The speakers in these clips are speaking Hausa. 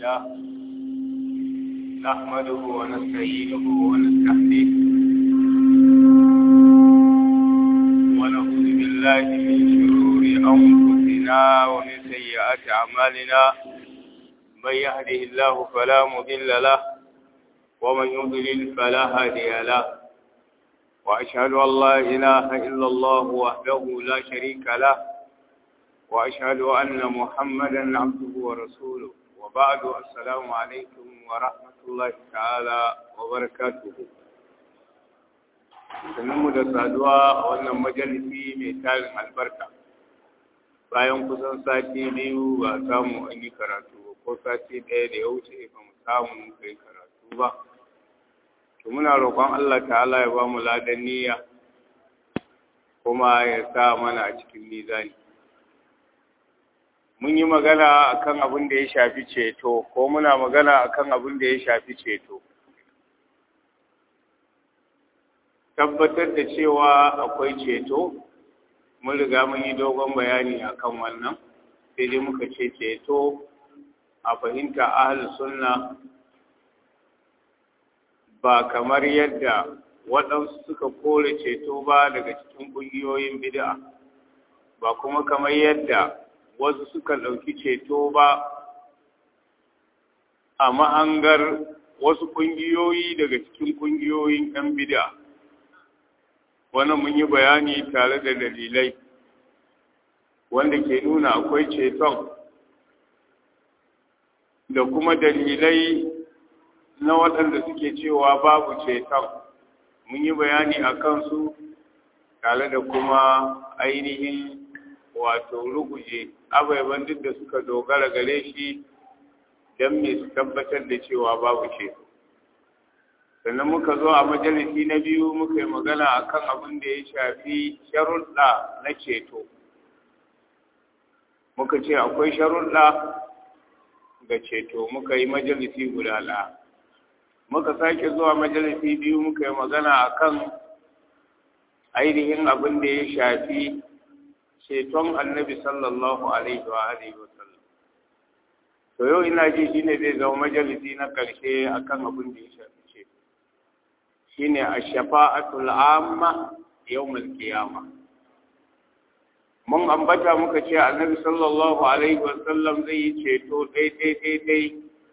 لله نحمده ونستعينه ونستهديه ونعوذ بالله من شرور أنفسنا ومن سيئات أعمالنا من يهده الله فلا مضل له ومن يضلل فلا هادي له وأشهد أن لا إله إلا الله وحده لا شريك له وأشهد أن محمدا عبده ورسوله وبعد السلام عليكم ورحمة الله تعالى وبركاته sannan da saduwa a wannan majalisi mai tarin albarka bayan kusan sati biyu ba samu an yi karatu ko sati ɗaya da ya wuce ba mu samu kai karatu ba to muna roƙon Allah ta'ala ya ba mu ladan niyya kuma ya sa mana a cikin mizani mun yi magana akan abin da ya shafi ceto ko muna magana akan abin da ya shafi ceto tabbatar da cewa akwai ceto mun riga mun yi dogon bayani akan wannan sai dai muka ce ceto a fahimta ahlus sunna ba kamar yadda waɗansu suka kore ceto ba daga cikin ƙungiyoyin bid'a ba kuma kamar yadda wasu suka ɗauki ceto ba a mahangar wasu ƙungiyoyi daga cikin ƙungiyoyin 'yan bid'a wannan mun yi bayani tare da dalilai wanda ke nuna akwai ceton da kuma dalilai na waɗanda suke cewa babu ceton mun yi bayani a kansu tare da kuma ainihin wato ruguje abaiban duk da suka dogara gare shi don me su tabbatar da cewa babu ceto sannan muka zo a majalisi na biyu muka yi magana akan abin da ya shafi sharuɗa na ceto muka ce akwai sharuɗa ga ceto muka yi majalisi guda ɗaya muka sake zuwa majalisi biyu muka yi magana akan ainihin abin da ya shafi ceton annabi sallallahu alaihi wa alihi wa sallam to yau ina ji shine zai zama majalisi na karshe akan abin da ya shafi ceto shine ash-shafa'atul amma yawmul qiyama mun ambata muka ce annabi sallallahu alaihi wa sallam zai yi ceto dai dai dai dai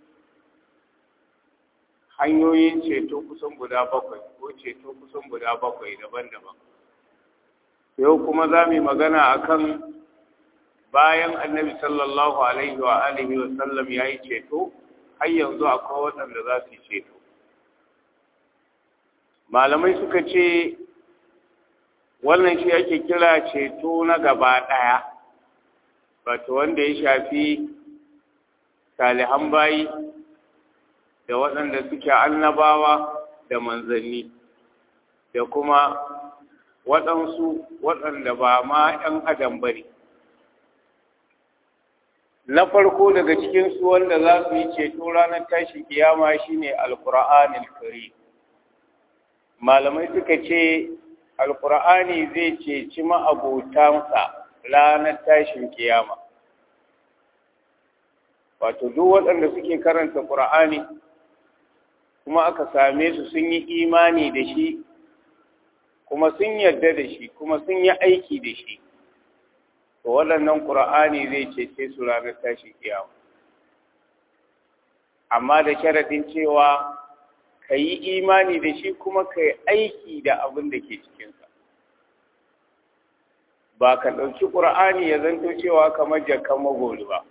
hanyoyin ceto kusan guda bakwai ko ceto kusan guda bakwai daban-daban yau kuma za mu yi magana akan bayan annabi sallallahu alaihi wa alihi wa sallam ya yi ceto har yanzu akwai waɗanda za su yi ceto malamai suka ce wannan shi ake kira ceto na gaba ɗaya wato wanda ya shafi salihan bayi da waɗanda suke annabawa da manzanni da kuma waɗansu waɗanda ba ma ‘yan adam ba ne. Na farko daga cikinsu wanda za su yi ceto ranar tashi kiyama shine Alƙur'anil Kari. Malamai suka ce, Alƙur'ani zai ceci ma'abotansa ranar tashin kiyama. Wato, duk waɗanda suke karanta Ƙur'ani, kuma aka same su sun yi imani da shi kuma sun yarda da shi kuma sun yi aiki da shi to waɗannan ƙur'ani zai cece su ranar tashi kiyama amma da sharaɗin cewa ka yi imani da shi kuma ka yi aiki da abin da ke cikinsa ba ka ɗauki ƙur'ani ya zanto cewa kamar jakan magoli ba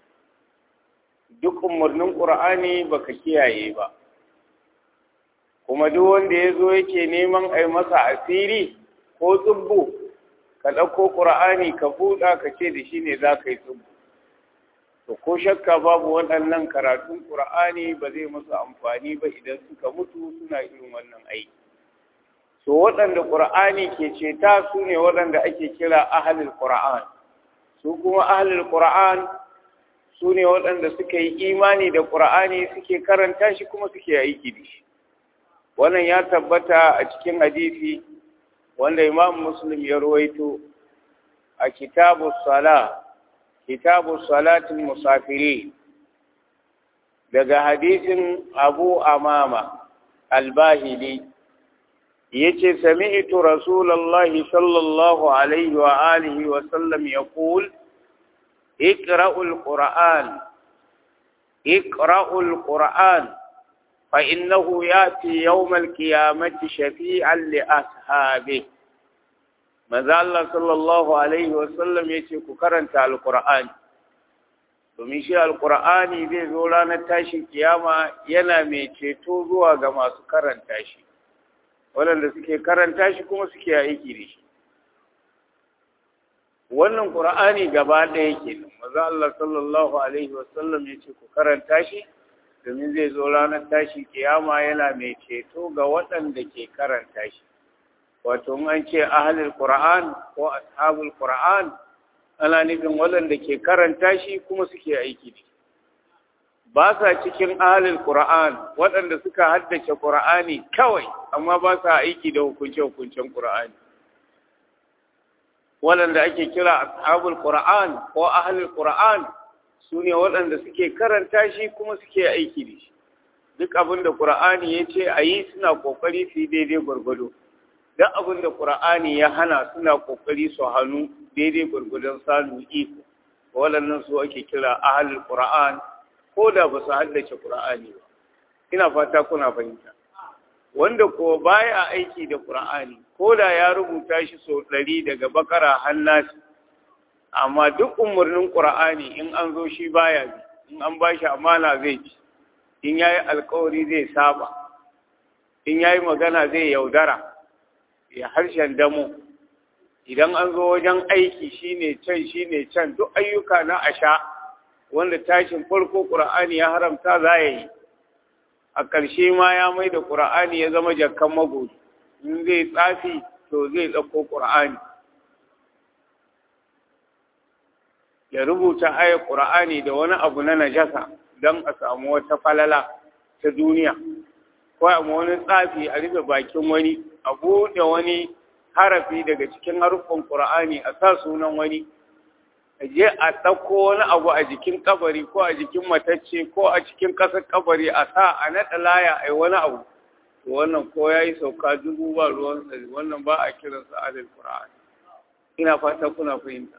duk umarnin ƙur'ani ba ka kiyaye ba kuma duk wanda ya zo yake neman a yi masa asiri ko tsubbu ka ɗauko ƙura'ani ka buɗa ka ce da shi ne za ka yi tsubbu to ko shakka babu waɗannan karatun ƙura'ani ba zai masu amfani ba idan suka mutu suna irin wannan aiki to waɗanda ƙura'ani ke ceta su ne waɗanda ake kira ahalil ƙura'an su kuma ahalil ƙura'an su ne waɗanda suka yi imani da ƙura'ani suke karanta shi kuma suke aiki da shi wannan ya tabbata a cikin hadisi wanda imam muslim ya ruwaito a kitabu sala kitabu salatin musafiri daga hadisin abu amama albahili yace sami'tu rasulullahi sallallahu alaihi wa alihi wa sallam yaqul iqra'ul qur'an iqra'ul qur'an fa innahu yati yawmal qiyamati shafi'an li ashabi manzo Allah sallallahu alaihi wa sallam yace ku karanta alqur'ani domin shi alqur'ani zai zo ranar tashin kiyama yana mai ceto zuwa ga masu karanta shi waɗanda suke karanta shi kuma suke aiki da shi wannan ƙur'ani gaba ɗaya ke nan maza Allah sallallahu alaihi wasallam ya ce ku karanta shi domin zai zo ranar tashi kiyama yana mai ceto ga waɗanda ke karanta shi wato an ce ahalul qur'an ko ashabul qur'an ana nufin waɗanda ke karanta shi kuma suke aiki da shi ba sa cikin ahalul Qur'an waɗanda suka haddace Qur'ani kawai amma ba sa aiki da hukunce-hukuncen Qur'ani waɗanda ake kira ashabul Qur'an ko ahalul Qur'an su ne waɗanda suke karanta shi kuma suke aiki da shi duk abin da Qur'ani ya ce a yi suna ƙoƙari su yi daidai gwargwado duk abin da Qur'ani ya hana suna ƙoƙari su hannu daidai gwargwadon samun iko waɗannan su ake kira ahalul Qur'an ko da ba su haddace Qur'ani ba ina fata kuna fahimta wanda ko baya aiki da Qur'ani ko da ya rubuta shi sau ɗari daga bakara hannasi amma duk umarnin Qur'ani in an zo shi baya bi in an ba shi amana zai ci in yayi alkawari zai saba in yayi magana zai yaudara ya harshen damo idan an zo wajen aiki shine can shine can duk ayyuka na asha wanda tashin farko ƙura'ani ya haramta za ya yi a ƙarshe ma ya mai da ƙura'ani ya zama jakkan magori in zai tsafi to zai ɗauko ƙura'ani ya rubuta ayar ƙura'ani da wani abu na najasa don a samu wata falala ta duniya ko a wani tsafi a rufe bakin wani a buɗe wani harafi daga cikin haruffan ƙura'ani a sa sunan wani je a ɗauko wani abu a jikin kabari ko a jikin matacce ko a cikin ƙasar kabari a sa a naɗa laya a yi wani abu wannan ko ya yi sauka dubu ba ruwan sari wannan ba a kiransa adal qur'an ina fata kuna fahimta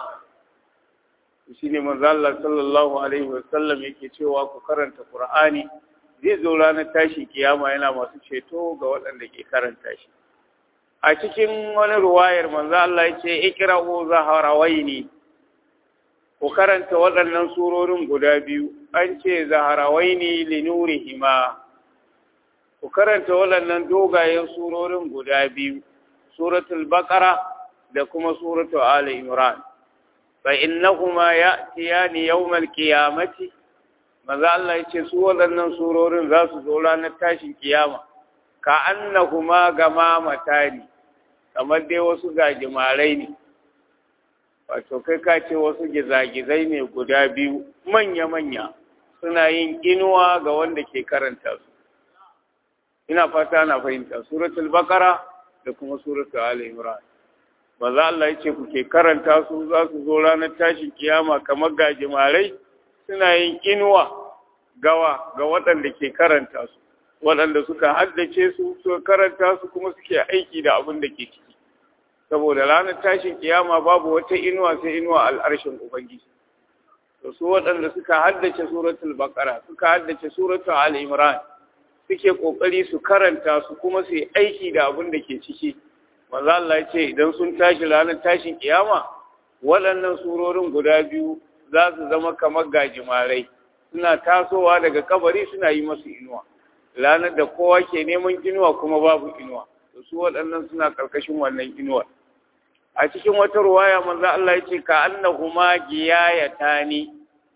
shi ne manzo Allah sallallahu alaihi wa sallam yake cewa ku karanta qur'ani zai zo ranar tashi kiyama yana masu ceto ga waɗanda ke karanta shi a cikin wani ruwayar manzo Allah ya ce ikra'u zaharawaini ku karanta waɗannan surorin guda biyu an ce zaharawai ne linurihima ku karanta waɗannan dogayen surorin guda biyu suratul baqara da kuma suratul ali imran fa innahuma ya'tiyani yawmal qiyamati maza Allah yace su waɗannan surorin za su zo ranar tashin kiyama ka annahuma gamamatani kamar dai wasu gajimarai ne wato kai ka ce wasu gizagizai ne guda biyu manya-manya suna yin inuwa ga wanda ke karanta su ina fata na fahimta suratul bakara da kuma suratul ali imran maza Allah ya ce ku ke karanta su za su zo ranar tashin kiyama kamar gajimarai suna yin inuwa gawa ga waɗanda ke karanta su waɗanda suka haddace su suka karanta su kuma suke aiki da abin da ke ciki saboda ranar tashin kiyama babu wata inuwa sai inuwa al'arshin ubangiji to su waɗanda suka haddace suratul baqara suka haddace suratul al-imran suke kokari su karanta su kuma su yi aiki da abin da ke ciki manzo Allah ya ce idan sun tashi ranar tashin kiyama waɗannan surorin guda biyu za su zama kamar gajimarai suna tasowa daga kabari suna yi masu inuwa ranar da kowa ke neman inuwa kuma babu inuwa to su waɗannan suna ƙarƙashin wannan inuwar a cikin wata ruwaya manzo Allah yace ka annahuma giyayatani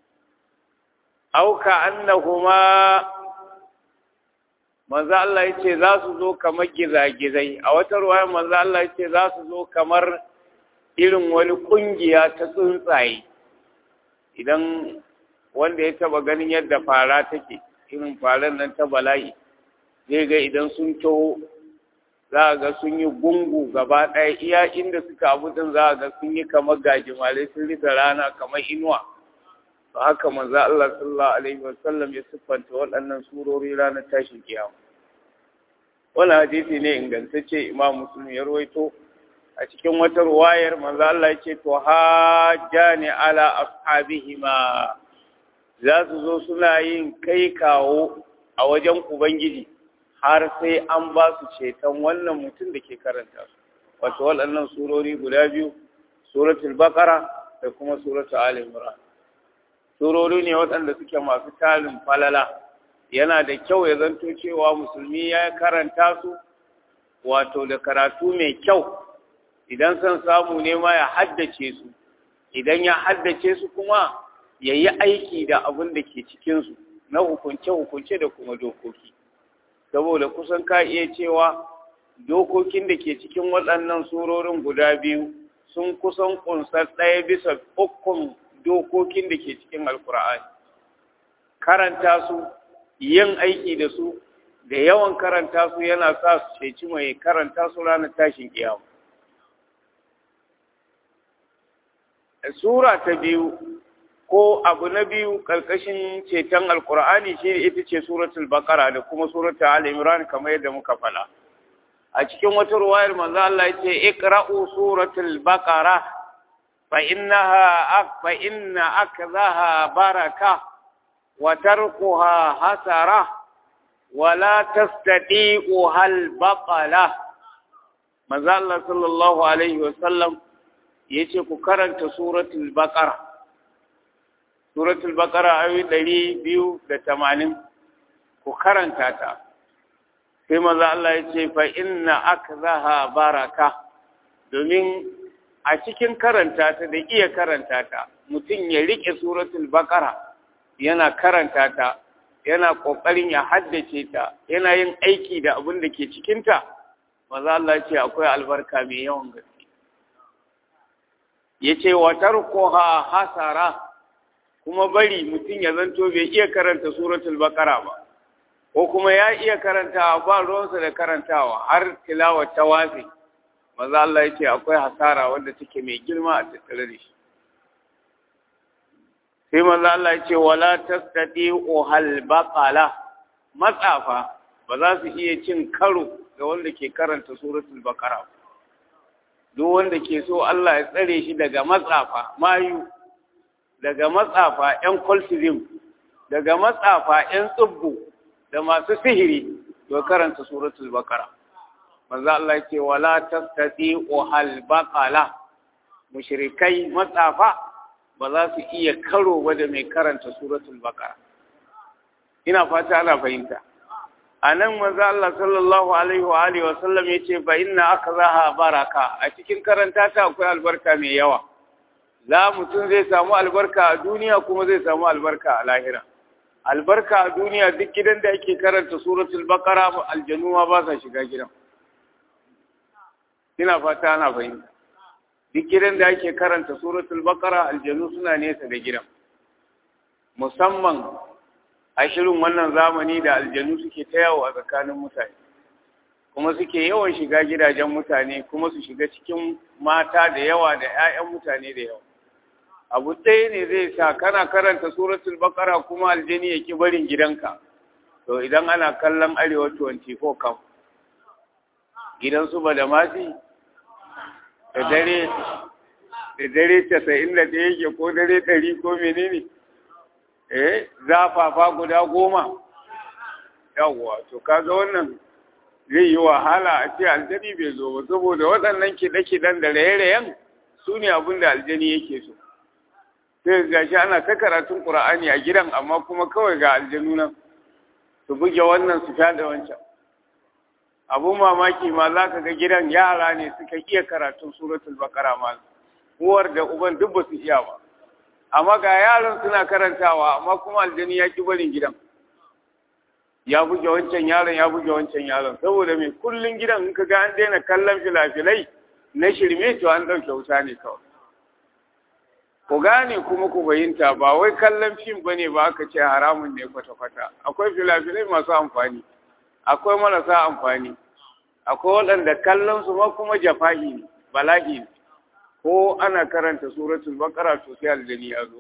aw ka annahuma manzo Allah yace za su zo kamar gizagizai a wata ruwaya manzo Allah yace za su zo kamar irin wani kungiya ta tsuntsaye idan wanda ya taba ganin yadda fara take irin faran nan ta bala'i zai ga idan sun taho za a ga sun yi gungu gaba ɗaya iya inda suka abu din za a ga sun yi kamar gajimare sun rufe rana kamar inuwa to haka manzo Allah sallallahu alaihi wasallam ya siffanta waɗannan surori ranar tashin kiyama wannan hadisi ne ingantacce Imam Muslim ya rawaito a cikin wata ruwayar manzo Allah yake to hajjani ala ashabihima za su zo suna yin kai kawo a wajen ubangiji har sai an ba su ceton wannan mutum da ke karanta su wato waɗannan surori guda biyu suratul baqara da kuma suratul ali imran surori ne waɗanda suke masu talin falala yana da kyau ya zanto cewa musulmi ya karanta su wato da karatu mai kyau idan son samu ne ma ya haddace su idan ya haddace su kuma ya yi aiki da abin da ke cikinsu na hukunce-hukunce da kuma dokoki saboda kusan ka iya cewa dokokin da ke cikin waɗannan surorin guda biyu sun kusan kunsar ɗaya bisa ukun dokokin da ke cikin alkur'ani karanta su yin aiki da su da yawan karanta su yana sa su ceci mai karanta su ranar tashin kiyama sura ta biyu ko abu na biyu ƙarƙashin ceton alkur'ani shi ita ce suratul baqara da kuma suratul ali imran kamar yadda muka fala a cikin wata ruwayar manzo Allah ya ce iqra'u suratul baqara fa innaha fa inna akzaha baraka wa tarkuha hasara wa la tastati'u hal baqala manzo Allah sallallahu alaihi wa sallam yace ku karanta suratul baqara suratul baqara ayoyi ɗari biyu da tamanin ku karanta ta sai maza Allah ya ce fa inna akzaha baraka domin a cikin karanta ta da iya karanta ta mutum ya rike suratul baqara yana karanta ta yana kokarin ya haddace ta yana yin aiki da abin da ke cikin ta maza Allah ya ce akwai albarka mai yawan gaske yace wa tarkuha hasara kuma bari mutum ya zanto bai iya karanta suratul baqara ba ko kuma ya iya karantawa ba ruwansa da karantawa har tilawa ta wafi maza Allah ya ce akwai hasara wanda take mai girma a tattare da shi sai maza Allah ya ce wala tastati hal baqala matsafa ba za su iya cin karo da wanda ke karanta suratul baqara duk wanda ke so Allah ya tsare shi daga matsafa mayu daga matsafa ‘yan kultizim, daga matsafa ‘yan tsubbu da masu sihiri, to karanta suratul bakara. Manzo Allah ce, wala tastati hal baqala mushrikai matsafa ba za su iya karo ba da mai karanta suratul bakara. Ina fata ana fahimta. A nan manzo Allah sallallahu alaihi wa alihi wa sallam yace fa inna akzaha baraka a cikin karanta ta akwai albarka mai yawa. za mutum zai samu albarka a duniya kuma zai samu albarka a lahira albarka a duniya duk gidan da ake karanta suratul baqara aljanu ma ba sa shiga gidan ina fata ana fahimta duk gidan da ake karanta suratul baqara aljanu suna nesa da gidan musamman a shirin wannan zamani da aljanu suke ta yawo a tsakanin mutane kuma suke yawan shiga gidajen mutane kuma su shiga cikin mata da yawa da 'ya'yan mutane da yawa abu ɗaya ne zai sa kana karanta suratul baqara kuma aljani ya ki barin gidanka to idan ana kallon arewa 24 kam gidan su ba da masi da dare da dare 91 yake ko dare 100 ko menene eh zafafa guda goma yawwa to kaga wannan zai yi wahala a ce aljani bai zo ba saboda waɗannan kiɗe-kiɗen da raye-rayen su ne abin da aljani yake so sai ga shi ana ta karatun ƙura'ani a gidan amma kuma kawai ga aljanu nan su buge wannan su da wancan abun mamaki ma za ka ga gidan yara ne suka iya karatun suratul bakara ma uwar da uban duk ba su iya ba amma ga yaran suna karantawa amma kuma aljani ya ki barin gidan ya buge wancan yaron ya buge wancan yaron saboda mai kullun gidan in ka ga an daina kallon filafilai na shirme to an ɗauke wuta ne kawai ku gane kuma ku fahimta ba wai kallon fim ba ne ba aka ce haramun ne kwata-kwata akwai filafilai masu amfani akwai marasa amfani akwai waɗanda kallon su ma kuma jafahi ne bala'i ne ko ana karanta suratul baqara to sai aljani ya zo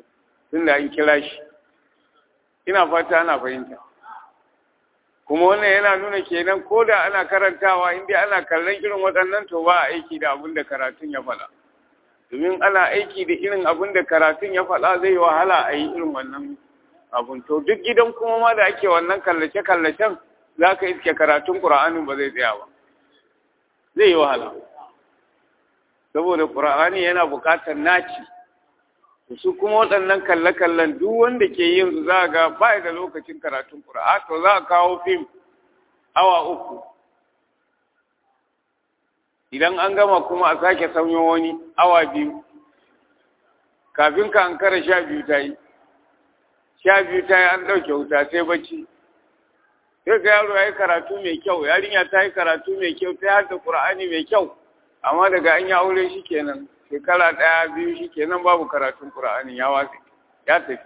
tunda an kira shi ina fata ana fahimta kuma wannan yana nuna kenan ko da ana karantawa inda ana kallon irin waɗannan to ba a aiki da abin da karatun ya faɗa domin ana aiki da irin abin da karatun ya faɗa zai wahala a yi irin wannan abun to duk gidan kuma ma da ake wannan kallace-kallacen za ka iske karatun ƙura'anin ba zai tsaya ba zai yi wahala saboda ƙura'ani yana buƙatar naci su kuma waɗannan kalle-kallen duk wanda ke yin su za ga ba da lokacin karatun ƙura'a to za a kawo fim awa uku idan an gama kuma a sake sanyo wani awa biyu kafin ka an kara sha biyu ta yi sha biyu ta yi an ɗauke wuta sai bacci sai ga yaro ya yi karatu mai kyau yarinya ta yi karatu mai kyau ta hada ƙura'ani mai kyau amma daga an yi aure shi kenan shekara ɗaya biyu shi kenan babu karatun ƙura'ani ya watsi ya tafi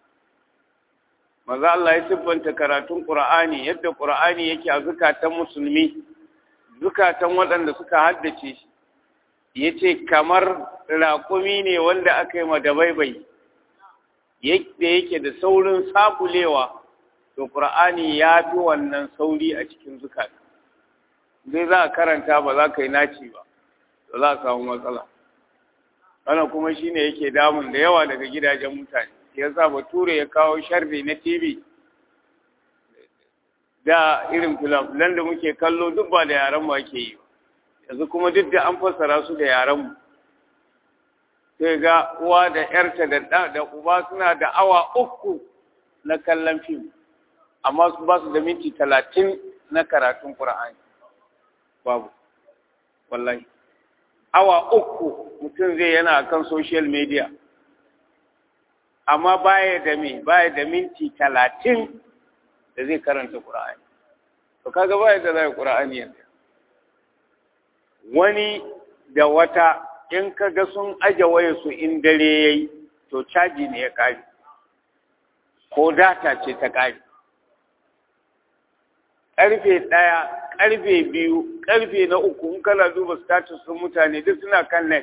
maza Allah ya siffanta karatun ƙura'ani yadda ƙura'ani yake a zukatan musulmi zukatan waɗanda suka haddace shi ya ce kamar raƙumi ne wanda aka yi madabaibai yadda yake da saurin sabulewa to ƙur'ani ya fi wannan sauri a cikin zukata zai za a karanta ba za ka yi naci ba to za a samu matsala wannan kuma shine yake damun da yawa daga gidajen mutane ya sa bature ya kawo sharri na tv da irin filan da muke kallo duk ba da yaran mu ake yi yanzu kuma duk da an fassara su da yaran mu sai ga uwa da yarta da da da uba suna da awa uku na kallon fim amma su ba su da minti talatin na karatun qur'ani babu wallahi awa uku mutum zai yana kan social media amma baya da me baya da minti talatin da zai karanta Qur'ani to kaga baya da zai Qur'ani yanzu wani da wata in kaga sun aje waya su in dare yayi to caji ne ya kare ko data ce ta kare karfe ɗaya karfe biyu karfe na uku in kana duba status sun mutane duk suna kan net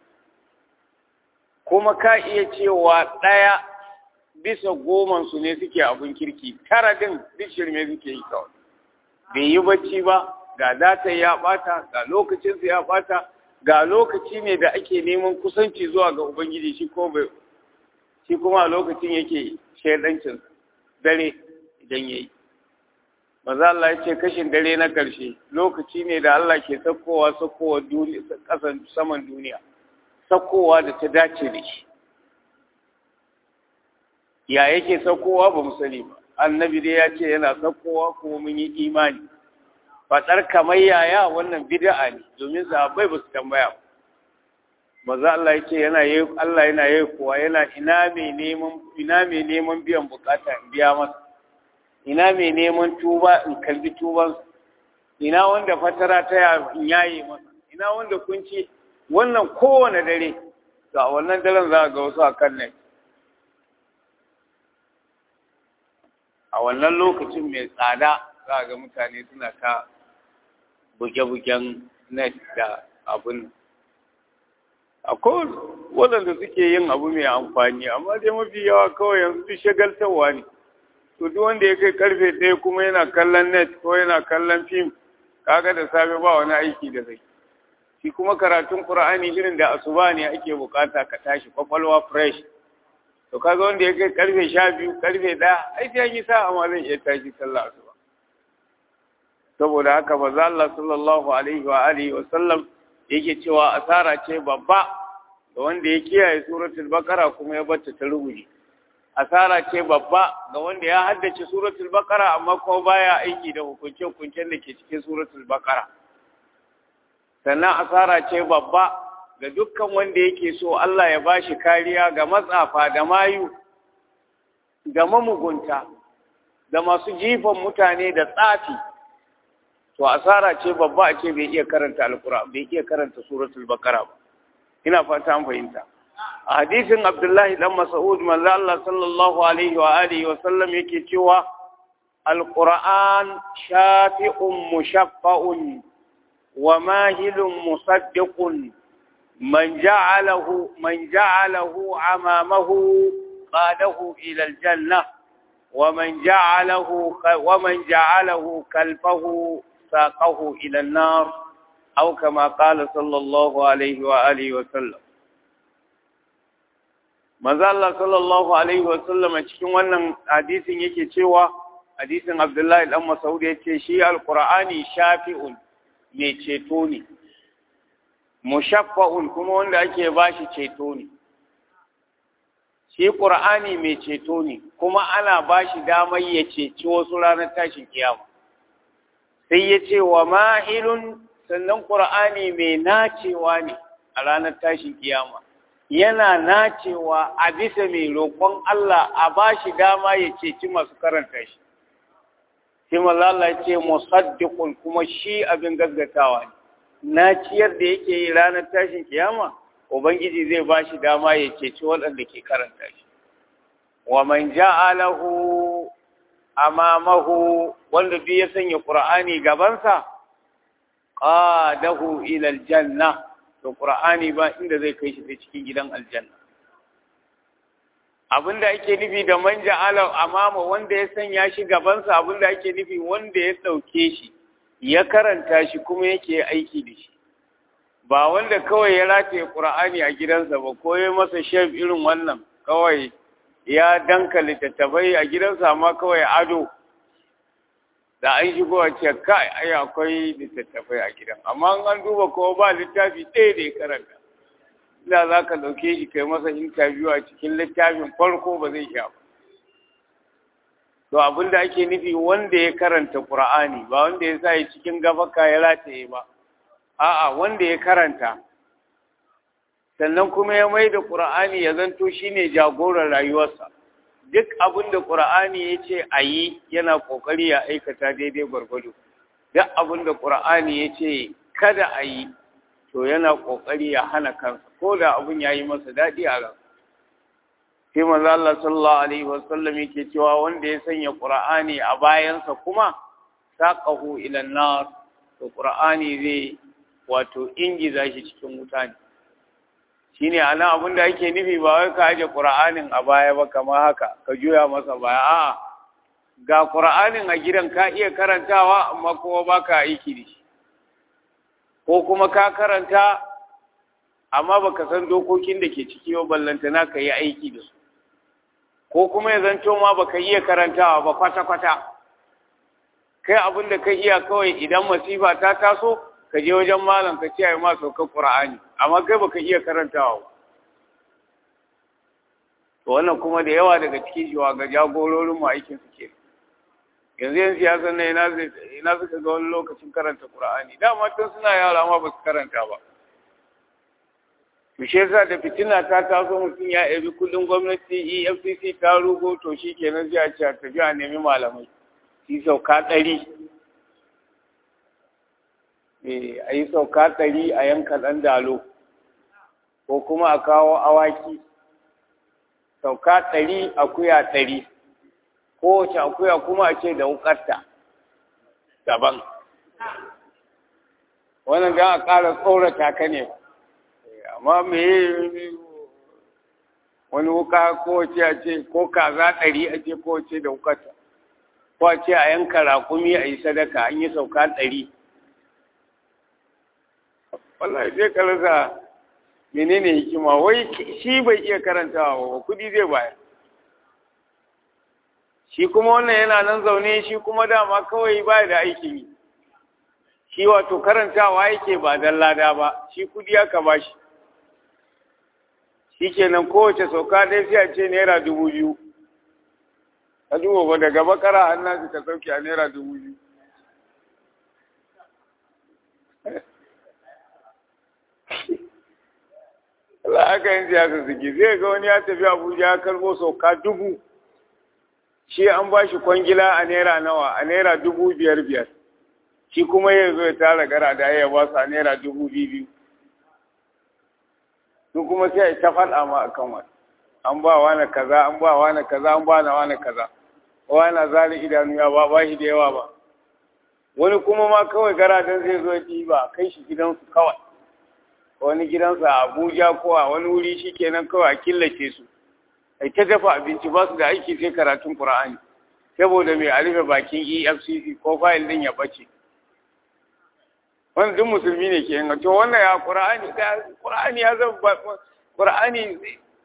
kuma ka iya cewa ɗaya bisa goman su ne suke abin kirki tara din duk shirme suke yi kawai bai yi bacci ba ga data ya bata ga lokacinsa ya bata ga lokaci ne da ake neman kusanci zuwa ga ubangiji shi ko bai shi kuma a lokacin yake shaidancin dare idan yayi maza Allah ya ce kashin dare na ƙarshe lokaci ne da Allah ke sakkowa sakkowa duniya kasan saman duniya sakkowa da ta dace da shi ya yake saukowa ba mu sani ba annabi dai ya ce yana saukowa kuma mun yi imani faɗar kamar yaya wannan bid'a ne domin sahabbai ba su tambaya ba maza Allah ya ce yana yi Allah yana yi kuwa yana ina mai neman ina mai neman biyan bukata in biya masa ina mai neman tuba in kalbi tuban ina wanda fatara ta ya in yaye masa ina wanda kunci wannan kowane dare to a wannan daren za ga wasu a kan nan a wannan lokacin mai tsada za ga mutane suna ta buge-bugen net da abin akwai waɗanda suke yin abu mai amfani amma dai mafi yawa kawai yanzu duk shagaltarwa ne to duk wanda ya kai karfe ɗaya kuma yana kallon net ko yana kallon fim kaga da safe ba wani aiki da zai shi kuma karatun qur'ani irin da asuba ne ake bukata ka tashi kwakwalwa fresh to kaga wanda ya kai karfe sha biyu karfe ɗaya ai sai yi sa'a ma zan iya tashi sallah asuba saboda haka maza Allah sallallahu alaihi wa alihi wa sallam yake cewa asara ce babba ga wanda ya kiyaye suratul baqara kuma ya bata ta rubuce asara ce babba ga wanda ya haddace suratul baqara amma kuma baya aiki da hukunce-hukuncen da ke cikin suratul baqara sannan asara ce babba ga dukkan wanda yake so Allah ya bashi kariya ga matsafa da mayu da mamugunta da masu jifan mutane da tsafi to asara ce babba a ce bai iya karanta alqur'an bai iya karanta suratul baqara ba ina fata an fahimta a hadisin abdullahi dan mas'ud manzo Allah sallallahu alaihi wa alihi wa sallam yake cewa alquran shafi'un mushaffa'un wa mahilun musaddiqun man ja'alahu man ja'alahu amamahu قاده إلى الجنة ومن جعله ومن جعله كلفه ساقه إلى النار أو كما قال صلى الله عليه وآله وسلم manzo Allah sallallahu alaihi wasallam a cikin wannan hadisin yake cewa hadisin Abdullahi dan Mas'ud yace shi alqur'ani shafi'un mai ceto ne mushaffa'un kuma wanda ake bashi ceto ne shi qur'ani mai ceto ne kuma ana bashi damar ya ceci wasu ranar tashin kiyama sai ya ce wa mahilun sannan qur'ani mai nacewa ne a ranar tashin kiyama yana nacewa a bisa mai roƙon Allah a ba shi dama ya ceci masu karanta shi. Sai Allah ce musaddiqun kuma shi abin gaggatawa ne. Naciyar da yake yi ranar tashin kiyama, Ubangiji zai ba shi dama ya ceci waɗanda ke karanta shi. Wa man ja'alahu amamahu wanda duk ya sanya Qur'ani gabansa, qadahu ila aljanna. to qur'ani ba inda zai kai shi sai cikin gidan aljanna abinda ake nufi da man ja'ala amama wanda ya sanya shi gabansa abinda ake nufi wanda ya dauke shi ya karanta shi kuma yake aiki da shi ba wanda kawai ya rataye qur'ani a gidansa ba ko ya masa shef irin wannan kawai ya danka littattafai a gidansa amma kawai ado da an shigo a ce kai ai akwai littattafai a gidan amma an duba ko ba littafi ɗaya da ya karanta ina za ka ɗauke shi kai masa interview a cikin littafin farko ba zai sha ba to abin da ake nufi wanda ya karanta qur'ani ba wanda ya sa ya cikin gafaka ya rataye ba a'a wanda ya karanta sannan kuma ya mai da qur'ani ya zanto shine jagoran rayuwarsa duk abin da ƙura'ani ya ce a yi yana ƙoƙari ya aikata daidai gwargwado duk abin da ƙura'ani ya ce kada a yi to yana ƙoƙari ya hana kansa ko da abin ya yi masa daɗi a ran sai manzo Allah sallallahu alaihi wasallam yake cewa wanda ya sanya ƙura'ani a bayansa kuma saqahu ila nar to ƙura'ani zai wato ingiza shi cikin wuta ne shine ana abin da ake nufi ba wai ka aje qur'anin a baya ba kamar haka ka juya masa baya a'a ga qur'anin a gidan ka iya karantawa amma kuma baka aiki da shi ko kuma ka karanta amma baka san dokokin da ke ciki ba ballantana ka yi aiki da su ko kuma ya zanto ma baka iya karantawa ba kwata kwata kai abin da ka iya kawai idan masifa ta taso ka je wajen malam ka ce ai ma saukar qur'ani amma kai baka iya karantawa ba to wannan kuma da yawa daga cikin shiwa ga jagororin mu aikin su ke yanzu yan siyasar ne ina ina suka ga wani lokacin karanta qur'ani dama tun suna yara ma ba su karanta ba to shi yasa da fitina ta taso mutum ya ebi kudin gwamnati EFCC ta rugo to shi kenan sai a ce a tafi a nemi malamai shi sauka ɗari a yi sauka ɗari a yanka ɗan dalo ko kuma a kawo awaki sauka ɗari akuya ɗari kowace akuya kuma a ce da wukarta daban wannan don a ƙara tsorata ka ne amma me wani wuka kowace a ce ko kaza ɗari a ce kowace da wukarta ko a ce a yanka raƙumi a yi sadaka an yi sauka ɗari wallahi sai ka rasa menene hikima wai shi bai iya karantawa ba kudi zai bayar shi kuma wannan yana nan zaune shi kuma dama kawai ba da aikin yi shi wato karantawa yake ba dan lada ba shi kudi aka ba shi shi kenan kowace sauka dai sai a ce naira dubu biyu a duba ba daga bakara hannun ka sauke a naira dubu biyu Allah aka yin siyasa suke zai ga wani ya tafi Abuja ya karbo sauka dubu shi an ba shi kwangila a naira nawa a naira dubu biyar biyar shi kuma ya zo ya tara gara da ya ba su a naira dubu biyu su kuma sai ta faɗa ma a kan wani an ba wani kaza an ba wani kaza an ba na wani kaza wani zari idanu ya ba ba shi da yawa ba wani kuma ma kawai gara don zai zo ya ba kai shi gidansu kawai wani gidansa a Abuja ko a wani wuri shi kenan kawai a killace su ai ta dafa abinci ba su da aiki sai karatun Qur'ani saboda mai a rufe bakin EFCC ko fayil din ya bace wannan duk musulmi ne ke yin to wannan ya Qur'ani da Qur'ani ya zama Qur'ani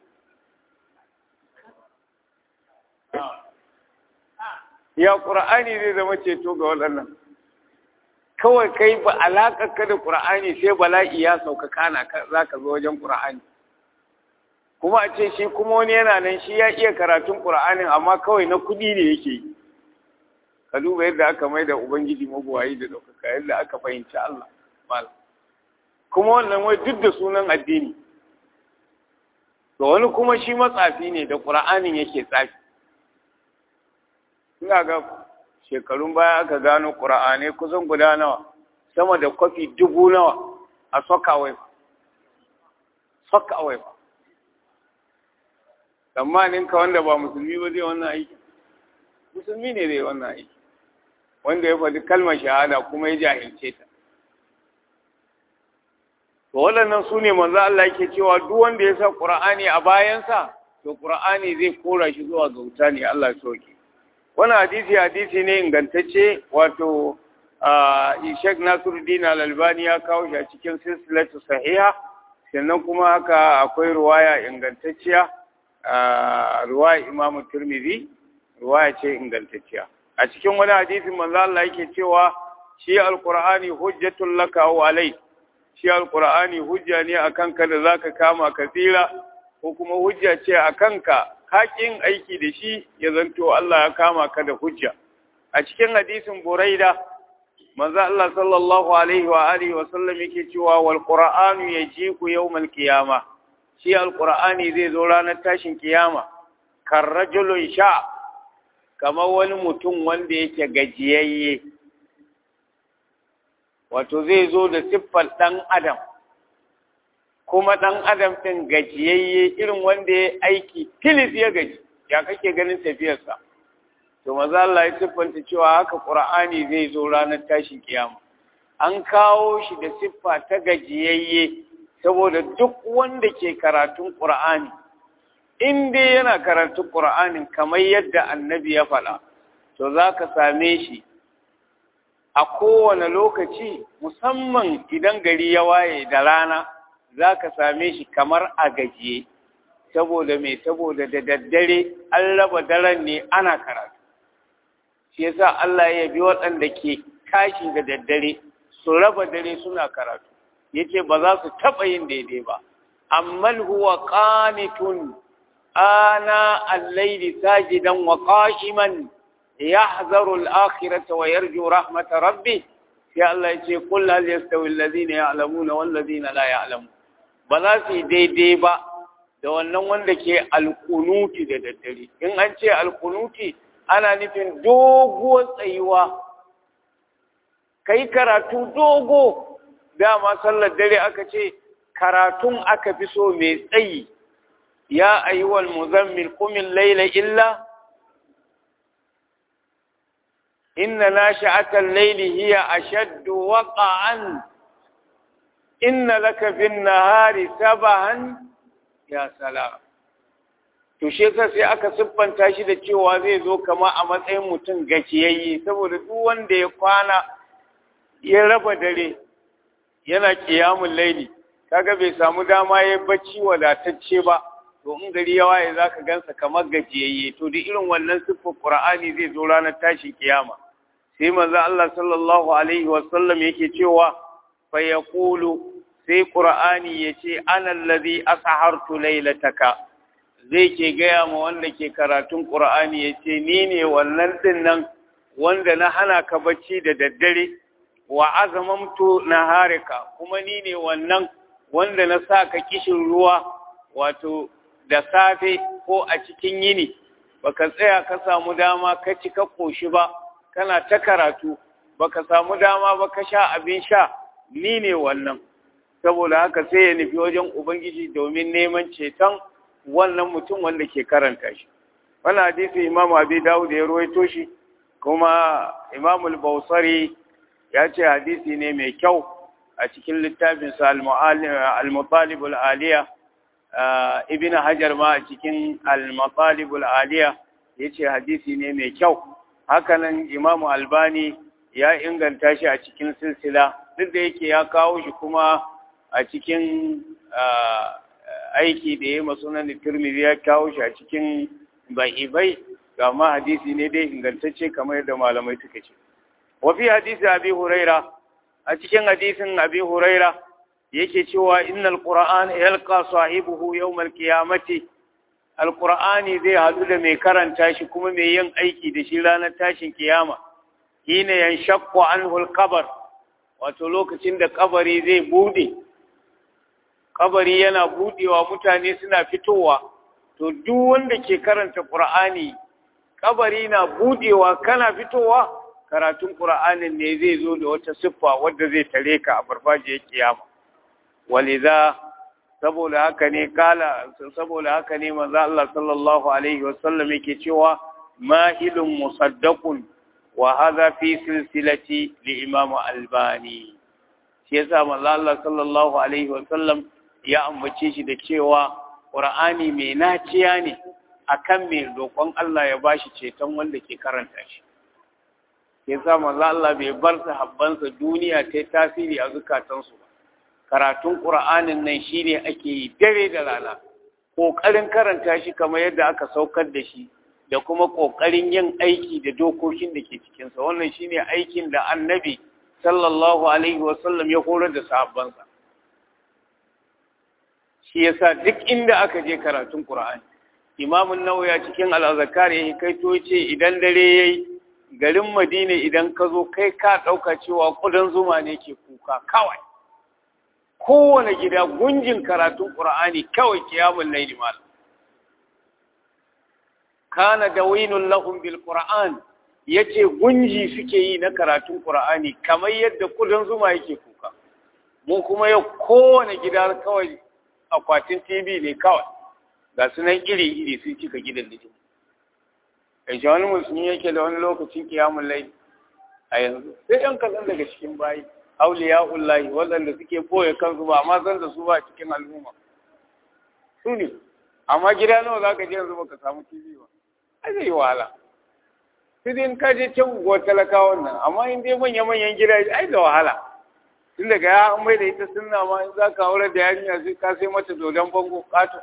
ya Qur'ani zai zama ceto ga waɗannan kawai kai ba alaƙar ka da Qur'ani sai bala'i ya sauka kana za ka zo wajen Qur'ani kuma a ce shi kuma wani yana nan shi ya iya karatun Qur'anin amma kawai na kuɗi ne yake yi ka duba yadda aka mai da Ubangiji mabuwayi da ɗaukaka yadda aka fahimci Allah mal kuma wannan wai duk da sunan addini to wani kuma shi matsafi ne da Qur'anin yake tsafi ina ga shekarun baya aka gano ƙura'ane kusan guda nawa sama da kwafi dubu nawa a sokawai sokawai ba tsammanin ka wanda ba musulmi ba zai wannan aiki musulmi ne zai wannan aiki wanda ya faɗi kalmar shahada kuma ya jahilce ta to waɗannan su ne manzo Allah yake cewa duk wanda ya sa ƙura'ani a bayansa to ƙura'ani zai kora shi zuwa ga wuta ne Allah ya soke wani hadisi hadisi ne ingantacce wato Sheikh Nasiruddin Al-Albani ya kawo shi a cikin silsilatu sahiha sannan kuma haka akwai ruwaya ingantacciya ruwaya Imam Tirmidhi ruwaya ce ingantacciya a cikin wani hadisi manzo Allah yake cewa shi alqur'ani hujjatul laka wa alai shi alqur'ani hujja ne akan ka da zaka kama ka tsira ko kuma hujja ce akan ka haƙin aiki da shi ya zanto Allah ya kama ka da hujja a cikin hadisin Buraida manzo Allah sallallahu alaihi wa alihi wa sallam yake cewa wal qur'anu yajiku yawmal qiyama shi alqur'ani zai zo ranar tashin kiyama kar rajulun sha kamar wani mutum wanda yake gajiyayye wato zai zo da siffar dan adam kuma ɗan adam ɗin gajiyayye irin wanda ya aiki tilis ya gaji ya kake ganin tafiyarsa to maza Allah ya siffanta cewa haka ƙur'ani zai zo ranar tashin kiyama an kawo shi da siffa ta gajiyayye saboda duk wanda ke karatun ƙur'ani in dai yana karatun ƙur'anin kamar yadda annabi ya faɗa to za ka same shi a kowane lokaci musamman idan gari ya waye da rana za ka same shi kamar a gajiye saboda mai saboda da daddare an raba daren ne ana karatu shi yasa Allah ya bi waɗanda ke tashi da daddare su raba dare suna karatu yace ba za su taɓa yin daidai ba ammal huwa qanitun ana al-layli sajidan wa qa'iman yahzaru al-akhirata wa yarju rahmata rabbih sai Allah ya ce kul hal yastawi alladhina ya'lamuna wal ladina la ya'lamun ba za su yi daidai ba da wannan wanda ke alkunuti da daddare in an ce alkunuti ana nufin doguwar tsayuwa kai karatu dogo dama sallar dare aka ce karatun aka fi so mai tsayi ya ayyuwal muzammil kumin laila illa inna nashi'atal layli hiya ashaddu waqa'an inna laka bin nahari sabahan ya salam to shi yasa sai aka siffanta shi da cewa zai zo kama a matsayin mutum gaciyayye saboda duk wanda ya kwana ya raba dare yana kiyamun laili kaga bai samu dama ya bacci wadatacce ba to in gari ya waye zaka gansa kamar gajiyayye to duk irin wannan siffar qur'ani zai zo ranar tashin kiyama sai manzo Allah sallallahu alaihi wasallam yake cewa fa yaqulu sai qur'ani yace ana allazi ashartu lailataka zai ke gaya ma wanda ke karatun qur'ani yace ni ne wannan din nan wanda na hana ka bacci da daddare wa azamamtu naharika kuma ni ne wannan wanda na sa ka kishin ruwa wato da safe ko a cikin yini baka tsaya ka samu dama ka ci ka koshi ba kana ta karatu baka samu dama ba ka sha abin sha ni ne wannan saboda haka sai ya nufi wajen ubangiji domin neman ceton wannan mutum wanda ke karanta shi wannan hadisi imam abi dawud ya ruwaito shi kuma imam al-bawsari ya ce hadisi ne mai kyau a cikin littafinsa al-mutalib al-aliya ibn hajar ma a cikin al-matalibul aliya yace hadisi ne mai kyau hakanan imamu albani ya inganta shi a cikin silsila duk da yake ya kawo shi kuma a cikin aiki da ya yi masunan turmizi ya kawo shi a cikin ba'ibai ga ma hadisi ne dai ingantacce kamar yadda malamai suka ce wafi hadisi abi huraira a cikin hadisin abi huraira yake cewa innal qur'an yalqa sahibuhu yawmal qiyamati alqur'ani zai hadu da mai karanta shi kuma mai yin aiki da shi ranar tashin kiyama hina yanshaqqu anhu alqabr wato lokacin da kabari zai bude kabari yana budewa mutane suna fitowa to duk wanda ke karanta qur'ani kabari na budewa kana fitowa karatun qur'anin ne zai zo da wata siffa wadda zai tare ka a farfajiyar kiyama waliza saboda haka ne kala saboda haka ne manzo Allah sallallahu alaihi wasallam yake cewa mahilun musaddaqun wa hadha fi silsilati li imam albani shi yasa manzo Allah sallallahu alaihi wasallam ya ambace shi da cewa qur'ani mai naciya ne akan mai roƙon Allah ya bashi ceton wanda ke karanta shi yasa manzo Allah bai bar sahabbansa duniya ta tasiri a zukatansu ba karatun ƙura'anin nan shi ne ake yi dare da rana ƙoƙarin karanta shi kamar yadda aka saukar da shi da kuma ƙoƙarin yin aiki da dokokin da ke cikinsa wannan shi ne aikin da annabi sallallahu alaihi wasallam ya horar da sahabbansa shi yasa duk inda aka je karatun ƙura'ani imamun nawaya cikin al'azakar ya kaito ce idan dare ya yi garin madina idan ka zo kai ka ɗauka cewa ƙudan zuma ne ke kuka kawai kowane gida gunjin karatun ƙur'ani kawai kiyamun laili mal kana dawinun lahum bil qur'an yace gunji suke yi na karatun ƙur'ani kamar yadda kudan zuma yake kuka mu kuma yau kowane gida kawai akwatin TV ne kawai ga sunan iri iri sun cika gidan da kai shi wani musulmi yake da wani lokacin kiyamun laili a yanzu sai yan kaɗan daga cikin bayi auliya'ullahi waɗanda suke boye kansu ba amma san da su ba cikin al'umma su ne amma gida nawa za ka je yanzu baka samu tv ba ai zai yi wahala sai dai in ka je can unguwar talakawan nan amma in dai manya-manyan gida ai da wahala tun daga ya an mai da ita sunna ma in za ka aure da yarinya sai ka sai mata dodon bango kato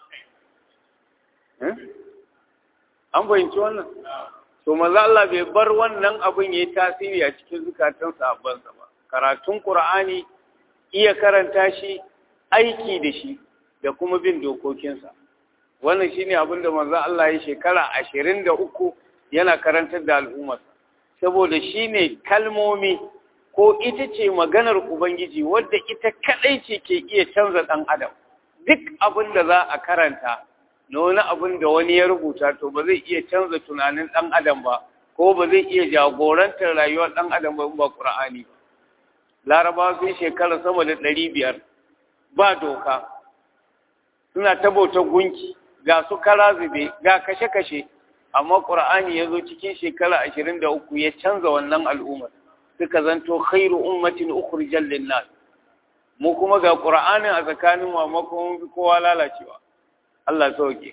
an fahimci wannan to maza Allah bai bar wannan abin ya yi tasiri a cikin zukatan sahabbansa ba karatun Qur'ani iya karanta shi aiki da shi da kuma bin dokokinsa wannan shine abin da manzo Allah ya shekara ashirin da uku yana karantar da al'ummar saboda shine kalmomi ko ita ce maganar ubangiji wadda ita kadai ce ke iya canza dan adam duk abin da za a karanta na wani abin da wani ya rubuta to ba zai iya canza tunanin ɗan adam ba ko ba zai iya jagorantar rayuwar ɗan adam ba ba ƙur'ani ba larabawa sun shekara sama da ɗari biyar ba doka suna ta bautar gunki ga su kara zube ga kashe-kashe amma ƙur'ani ya zo cikin shekara ashirin da uku ya canza wannan al'ummar suka zanto khairu ummatin ukhrijal linnas mu kuma ga ƙur'anin a tsakanin mamakon kowa lalacewa Allah sauke.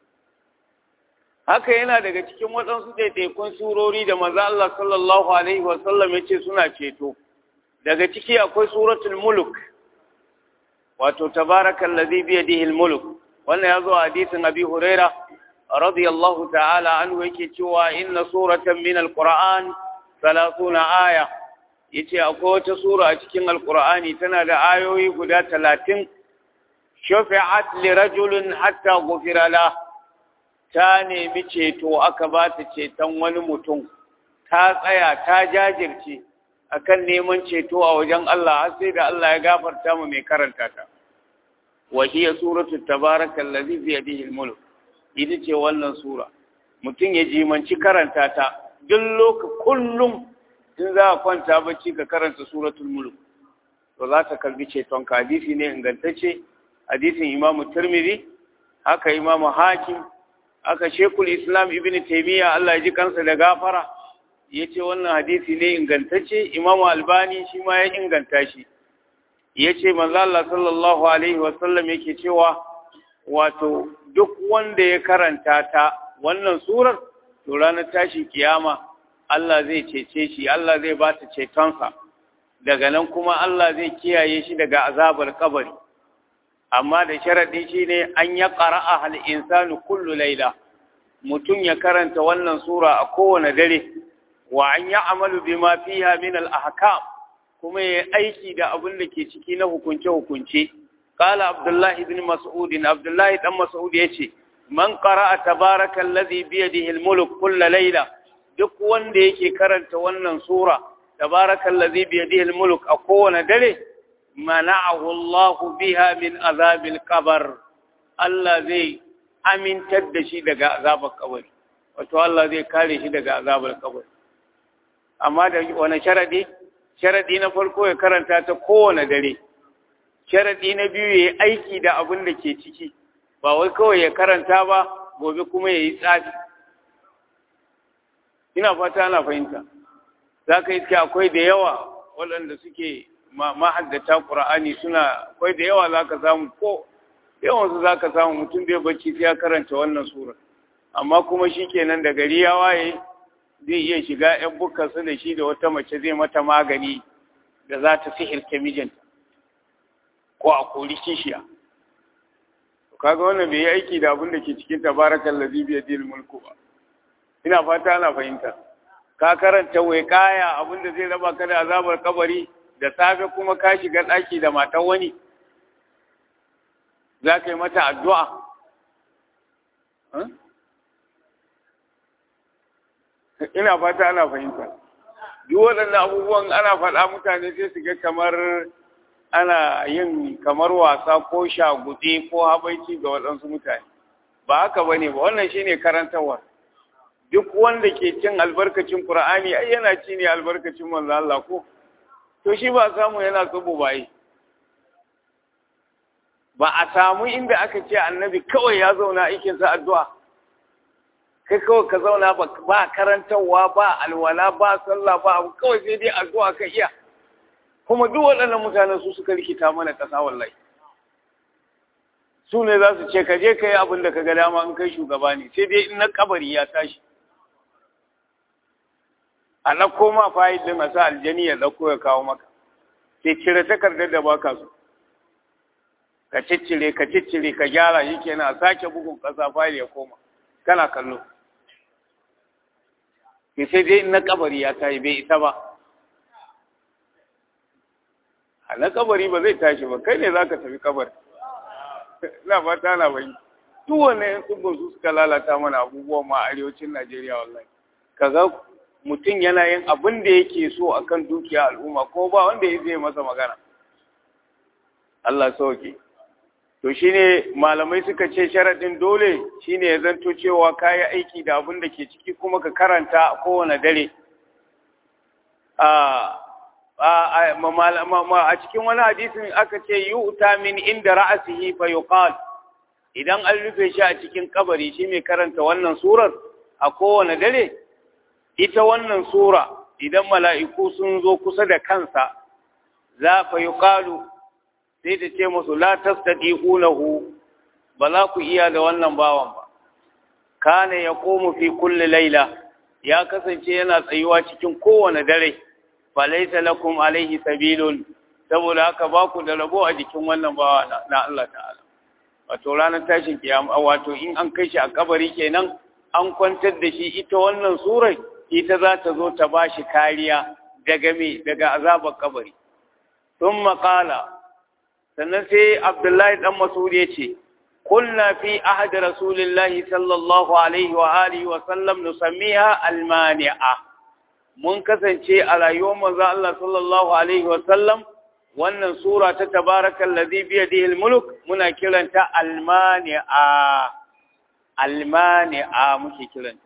Haka yana daga cikin waɗansu ɗaiɗaikun surori da maza Allah sallallahu Alaihi wasallam ya ce suna ceto. Daga ciki akwai suratul muluk, wato tabarakan lazi biya dihil muluk. Wannan ya zo a hadisin Abi Huraira, radiyallahu ta'ala anhu yake cewa inna suratan min al-Qur'an salasuna aya. Yace akwai wata sura a cikin Al-Qur'ani tana da ayoyi guda talatin shafi'at li rajulin hatta ghufira la ta nemi ceto aka ba ta ceton wani mutum ta tsaya ta jajirce akan neman ceto a wajen Allah har sai da Allah ya gafarta mu mai karanta ta wa hiya suratu tabarakal ladzi bi yadihi al-mulk ita ce wannan sura mutum ya jimanci karanta ta duk lokacin kullum in za a kwanta bacci ka karanta suratul mulk to za ta kalbi ceton ka hadisi ne ingantacce hadisin imamu turmiri haka imamu hakim haka shekul islam ibn taimiyya Allah ya ji kansa da gafara ya ce wannan hadisi ne ingantacce imamu albani shi ma ya inganta shi ya ce manzo Allah sallallahu alaihi wasallam yake cewa wato duk wanda ya karanta ta wannan surar to ranar tashin kiyama Allah zai cece shi Allah zai ba ta cetonsa daga nan kuma Allah zai kiyaye shi daga azabar kabari amma da sharadi shine an ya qara'a hal insanu kullu laila mutum ya karanta wannan sura a kowane dare wa an ya'malu bima fiha min al ahkam kuma ya aiki da abin da ke ciki na hukunce hukunce qala abdullah ibn mas'ud abdullah dan mas'ud yace man qara'a tabarakallazi bi yadihi al mulk kullu laila duk wanda yake karanta wannan sura tabarakallazi bi yadihi al mulk a kowane dare mana'ahu Allah biha min azabil qabr Allah zai amintar da shi daga azabar kabari wato Allah zai kare shi daga azabar kabari amma da wani sharadi sharadi na farko ya karanta ta kowane dare sharadi na biyu ya yi aiki da abin da ke ciki ba wai kawai ya karanta ba gobe kuma ya yi tsafi ina fata ana fahimta za ka iske akwai da yawa waɗanda suke mahaddata ƙura'ani suna akwai da yawa za ka samu ko yawansu za ka samu mutum bai bacci sai ya karanta wannan sura amma kuma shi kenan da gari ya waye zai iya shiga ‘yan bukarsu da shi da wata mace zai mata magani da za ta sihirta mijinta ko a kori kishiya kaga wannan bai yi aiki da abin da ke cikin tabarakan lazibi ya mulku ba ina fata ana fahimta ka karanta wai kaya abin da zai raba ka da azabar kabari da safe kuma ka shiga ɗaki da matan wani za ka yi mata addu'a ina fata ana fahimta duk waɗannan abubuwan ana faɗa mutane sai su ga kamar ana yin kamar wasa ko shagube ko habaici ga waɗansu mutane ba haka ba ne ba wannan shi ne karantarwa duk wanda ke cin albarkacin ƙura'ani ai yana ci ne albarkacin manzo Allah ko to shi ba samu yana tsubu baye ba a samu inda aka ce annabi kawai ya zauna aikinsa addu'a kai kawai ka zauna ba karantarwa ba alwala ba sallah ba abu kawai sai dai addu'a ka iya kuma duk waɗannan mutanen su suka rikita mana ƙasa wallahi su ne za su ce ka je ka yi abin da ka ga dama in kai shugaba ne sai dai in na kabari ya tashi a ɗauko ma fayil ɗin a sa aljani ya ɗauko ya kawo maka sai cire takardar da baka so ka ciccire ka ciccire ka gyara shi kenan a sake bugun ƙasa fayil ya koma kana kallo sai dai in na kabari ya tashi bai isa ba a na kabari ba zai tashi ba kai ne za ka tafi kabari ina fata na bai duk wannan yan tsubban su suka lalata mana abubuwan ma a arewacin najeriya wallahi kaga mutum yana yin abin da yake so akan dukiya al'umma ko ba wanda ya zai masa magana Allah sauke to shine malamai suka ce sharadin dole shine ya zanto cewa kayi aiki da abin da ke ciki kuma ka karanta a kowane dare a cikin wani hadisin aka ce yu'ta min inda ra'asihi fa yuqal idan an rufe shi a cikin kabari shi mai karanta wannan surar a kowane dare ita wannan sura idan mala'iku sun zo kusa da kansa za fa yuqalu sai ta ce musu la tastati'unahu ba za ku iya da wannan bawan ba kana yaqumu fi kulli laila ya kasance yana tsayuwa cikin kowane dare falaita lakum alaihi sabilun saboda haka ba ku da rabo a jikin wannan bawa na Allah ta'ala wato ranar tashin kiyama wato in an kai shi a kabari kenan an kwantar da shi ita wannan surai ita za ta zo ta bashi kariya daga me daga azabar kabari thumma qala sannan sai Abdullahi dan Mas'ud ya ce قلنا في عهد رسول الله صلى الله عليه وآله وسلم نسميها المانعة mun kasance a rayuwar manzo Allah sallallahu alaihi wa sallam wannan sura ta tabarakal ladhi bi yadihi mulk muna kiranta almani'a almani'a muke kiranta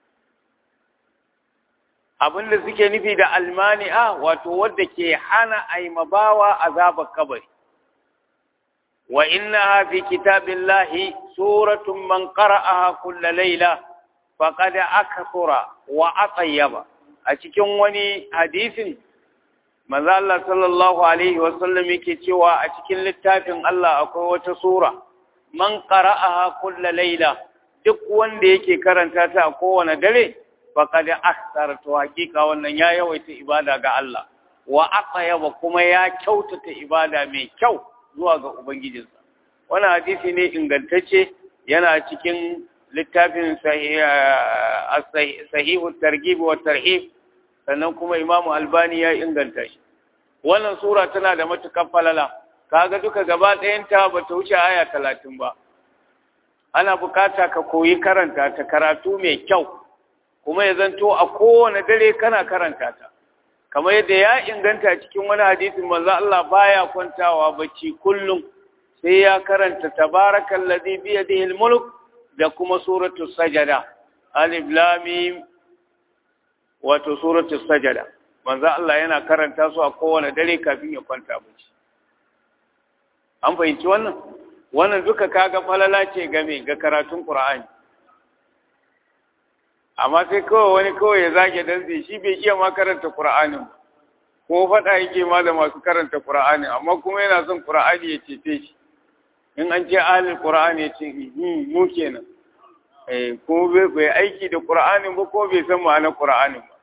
abinda suke nufi da almani'a wato wadda ke hana aimabawa azabar kabari wa innaha fi kitabillahi suratun man qara'aha kulla layla faqad akthara wa atayyaba a cikin wani hadisin manzo Allah sallallahu alaihi wasallam yake cewa a cikin littafin Allah akwai wata sura man qara'aha kulla layla duk wanda yake karanta ta a kowane dare faqad ahsara to hakika wannan ya yawaita ibada ga Allah wa aqyaba kuma ya kyautata ibada mai kyau zuwa ga ubangijinsa wannan hadisi ne ingantacce yana cikin littafin sahihu targhib wa tarhib sannan kuma imamu albani ya inganta shi wannan sura tana da matukar falala kaga duka gaba ɗayanta ba ta wuce aya talatin ba ana bukata ka koyi karanta ta karatu mai kyau kuma ya zanto a kowane dare kana karanta ta kamar yadda ya inganta cikin wani hadisin manzo Allah baya kwantawa bacci kullum sai ya karanta tabarakal ladhi bi yadihi al-mulk da kuma suratul sajada alif lam mim wato suratul sajada manzo Allah yana karanta su a kowane dare kafin ya kwanta bacci an fahimci wannan wannan duka kaga falala ce game ga karatun Qur'ani amma sai kawai wani kawai ya zage dantse shi bai iya ma karanta Qur'anin ko faɗa yake ma da masu karanta Qur'ani amma kuma yana son Qur'ani ya cece shi in an ce ahlul Qur'ani ya ce mu kenan eh ko bai aiki da Qur'ani ba ko bai san ma'anar Qur'ani ba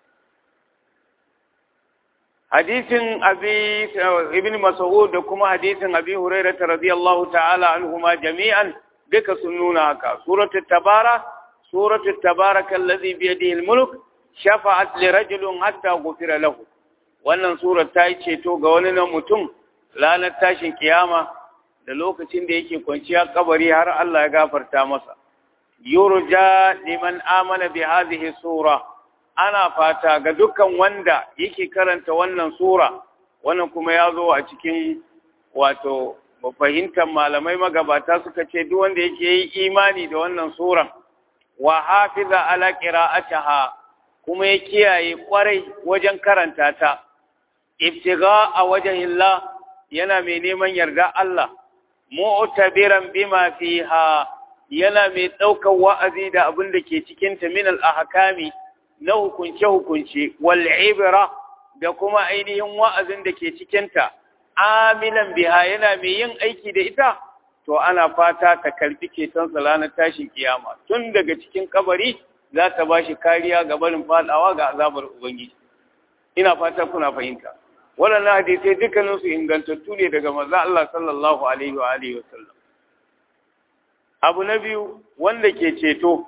hadisin abi ibn mas'ud da kuma hadisin abi hurairah radiyallahu ta'ala anhuma jami'an duka sun nuna haka suratul tabara suratul tabaraka allazi bi yadihi almulk shafa'at li rajulin hatta ghufira lahu wannan surar ta yi ceto ga wani na mutum ranar tashin kiyama da lokacin da yake kwanciya kabari har Allah ya gafarta masa yurja liman amana bi hadhihi sura ana fata ga dukkan wanda yake karanta wannan sura wannan kuma ya zo a cikin wato fahimtar malamai magabata suka ce duk wanda yake yi imani da wannan suran wa hafiza ala qira'atiha kuma ya kiyaye kwarai wajen karanta ta ibtiga a wajhillah yana mai neman yarda Allah mu'tabiran bima fiha yana mai ɗaukar wa'azi da abin da ke cikin ta min al-ahkami na hukunce-hukunce wal'ibira da kuma ainihin wa'azin da ke cikinta, aminan biha yana mai yin aiki da ita, to ana fata ta karfi ceton ranar tashin kiyama. Tun daga cikin kabari za ta ba shi kariya ga barin fadawa ga azabar Ubangiji. Ina fata kuna fahimta. Waɗannan hadisai dukkaninsu ingantattu ne daga maza Allah sallallahu Alaihi wa Alaihi wasallam. Abu na biyu wanda ke ceto,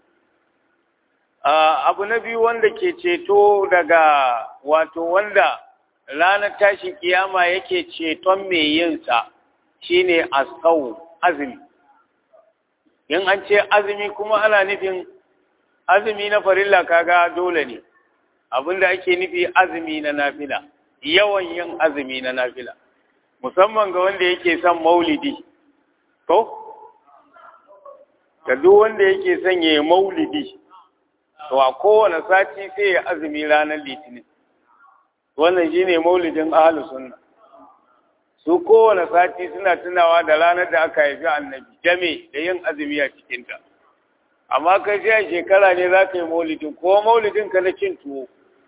Uh, abu na biyu wanda ke ceto daga wato wanda ranar tashin kiyama yake ceton mai yinsa shine asau azumi in an ce azumi kuma ana nufin azumi na farilla kaga dole ne abinda ake nufi azumi na nafila yawan yin azumi na nafila musamman ga wanda yake son maulidi to ga duk wanda yake son ya maulidi to a kowane sati sai ya azumi ranar litinin wannan shine maulidin ahlus sunna su kowane sati suna tunawa da ranar da aka haifi annabi jame da yin azumi a cikinta amma kai sai a shekara ne za ka yi maulidin ko maulidin ka na cin tuwo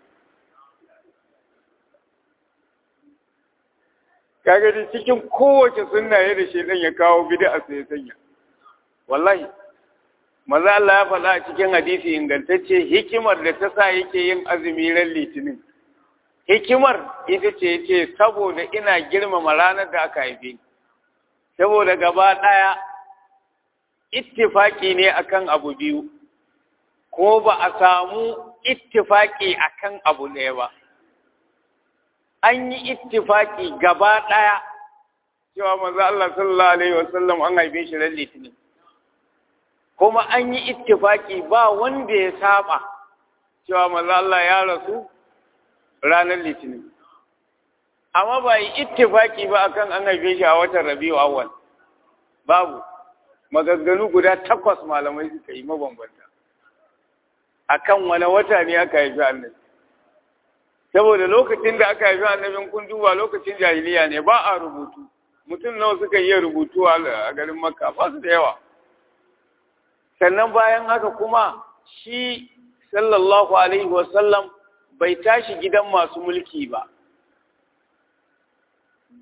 kaga da cikin kowace sunna ya da shedan ya kawo bid'a sai ya sanya wallahi maza Allah ya faɗa a cikin hadisi ingantacce hikimar da ta sa yake yin azumi ran litinin hikimar ita ce yace saboda ina girmama ranar da aka haife ni saboda gaba ɗaya ittifaki ne akan abu biyu ko ba a samu ittifaki akan abu ɗaya ba an yi ittifaki gaba ɗaya cewa maza Allah sallallahu alaihi wasallam an haife shi ran litinin kuma an yi ittifaki ba wanda ya saba cewa maza Allah ya rasu ranar litinin amma ba yi ittifaki ba akan an haife shi a watan rabiu awwal babu magagganu guda takwas malamai suka yi mabambanta akan wani wata ne aka haifi annabi saboda lokacin da aka haifi annabin kun duba lokacin jahiliya ne ba a rubutu mutum nawa suka yi rubutu a garin makka ba su da yawa sannan bayan haka kuma shi sallallahu alaihi wasallam bai tashi gidan masu mulki ba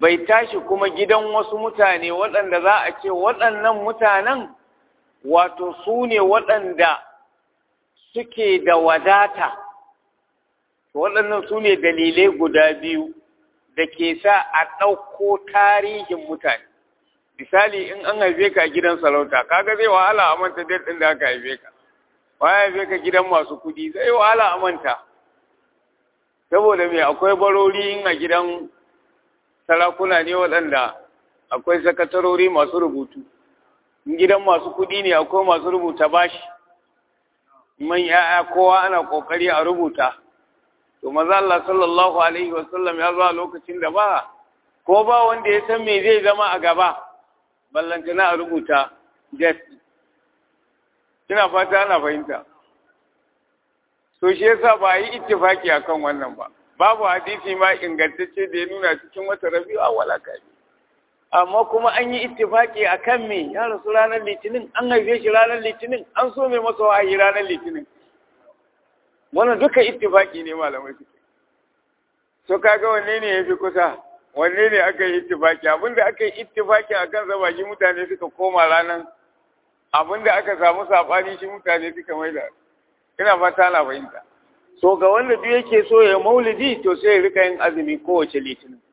bai tashi kuma gidan wasu mutane waɗanda za a ce waɗannan mutanen wato su ne waɗanda suke da wadata waɗannan su ne dalilai guda biyu da ke sa a ɗauko tarihin mutane misali in an haife ka gidan sarauta kaga zai wahala a manta ɗin da aka haife ka wa haife ka gidan masu kuɗi zai wahala a manta saboda me akwai barori in a gidan sarakuna ne waɗanda akwai sakatarori masu rubutu in gidan masu kuɗi ne akwai masu rubuta bashi man ya'ya kowa ana ƙoƙari a rubuta to maza Allah sallallahu alaihi wasallam ya zo a lokacin da ba ko ba wanda ya san me zai zama a gaba ballantana a rubuta jet ina fata ana fahimta to shi yasa ba yi ittifaki akan wannan ba babu hadisi ma ingantacce da ya nuna cikin wata rabi'u awwala kai amma kuma an yi ittifaki akan me ya rasu ranar litinin an haife shi ranar litinin an so mai masa wahayi ranar litinin wannan duka ittifaki ne malamai suke so kaga wanne ne yafi kusa wanne ne aka yi ittifaki abinda aka yi ittifaki akan zaba shi mutane suka koma ranar abinda aka samu sabani shi mutane suka maida ina fata na fahimta so ga wanda duk yake so ya maulidi to sai ya rika yin azumi kowace litinin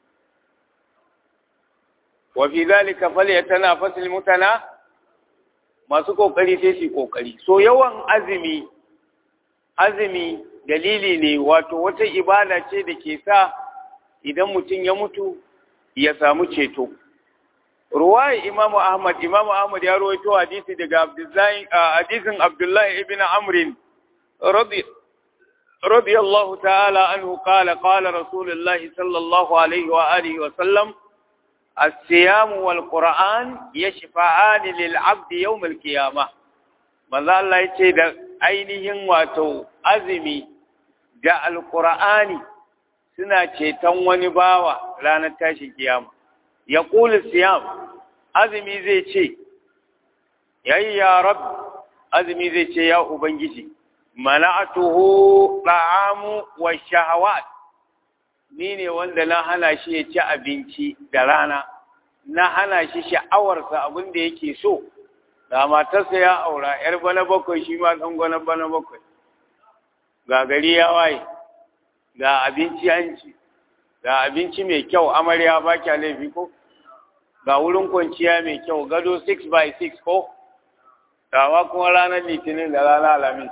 wa fi zalika falyatanafasul mutana masu kokari sai su kokari so yawan azumi azumi dalili ne wato wata ibada ce da ke sa idan mutum ya mutu ya samu ceto ruwaya imamu ahmad imamu ahmad ya rawaito hadisi daga abdullahi hadisin abdullahi ibn amr radi radiyallahu ta'ala anhu qala qala rasulullahi sallallahu alaihi wa alihi wa sallam الصيام والقرآن يشفعان للعبد يوم القيامة manzo Allah ya ce da ainihin wato azumi da alqur'ani suna ceton wani bawa ranar tashin kiyama ya ƙuli siyam azumi zai ce yayi ya rab azumi zai ce ya ubangiji mana'atuhu ta'amu wa shahawat ni ne wanda na hana shi ya ci abinci da rana na hana shi sha'awarsa abin da yake so da matarsa ya aura yar bana bakwai shi ma ɗan gwana bana bakwai ga gari ya waye ga abinci an ci ga abinci mai kyau amarya ba kya laifi ko ga wurin kwanciya mai kyau gado 6 by 6 ko gawa kuma ranar litinin da ranar alamis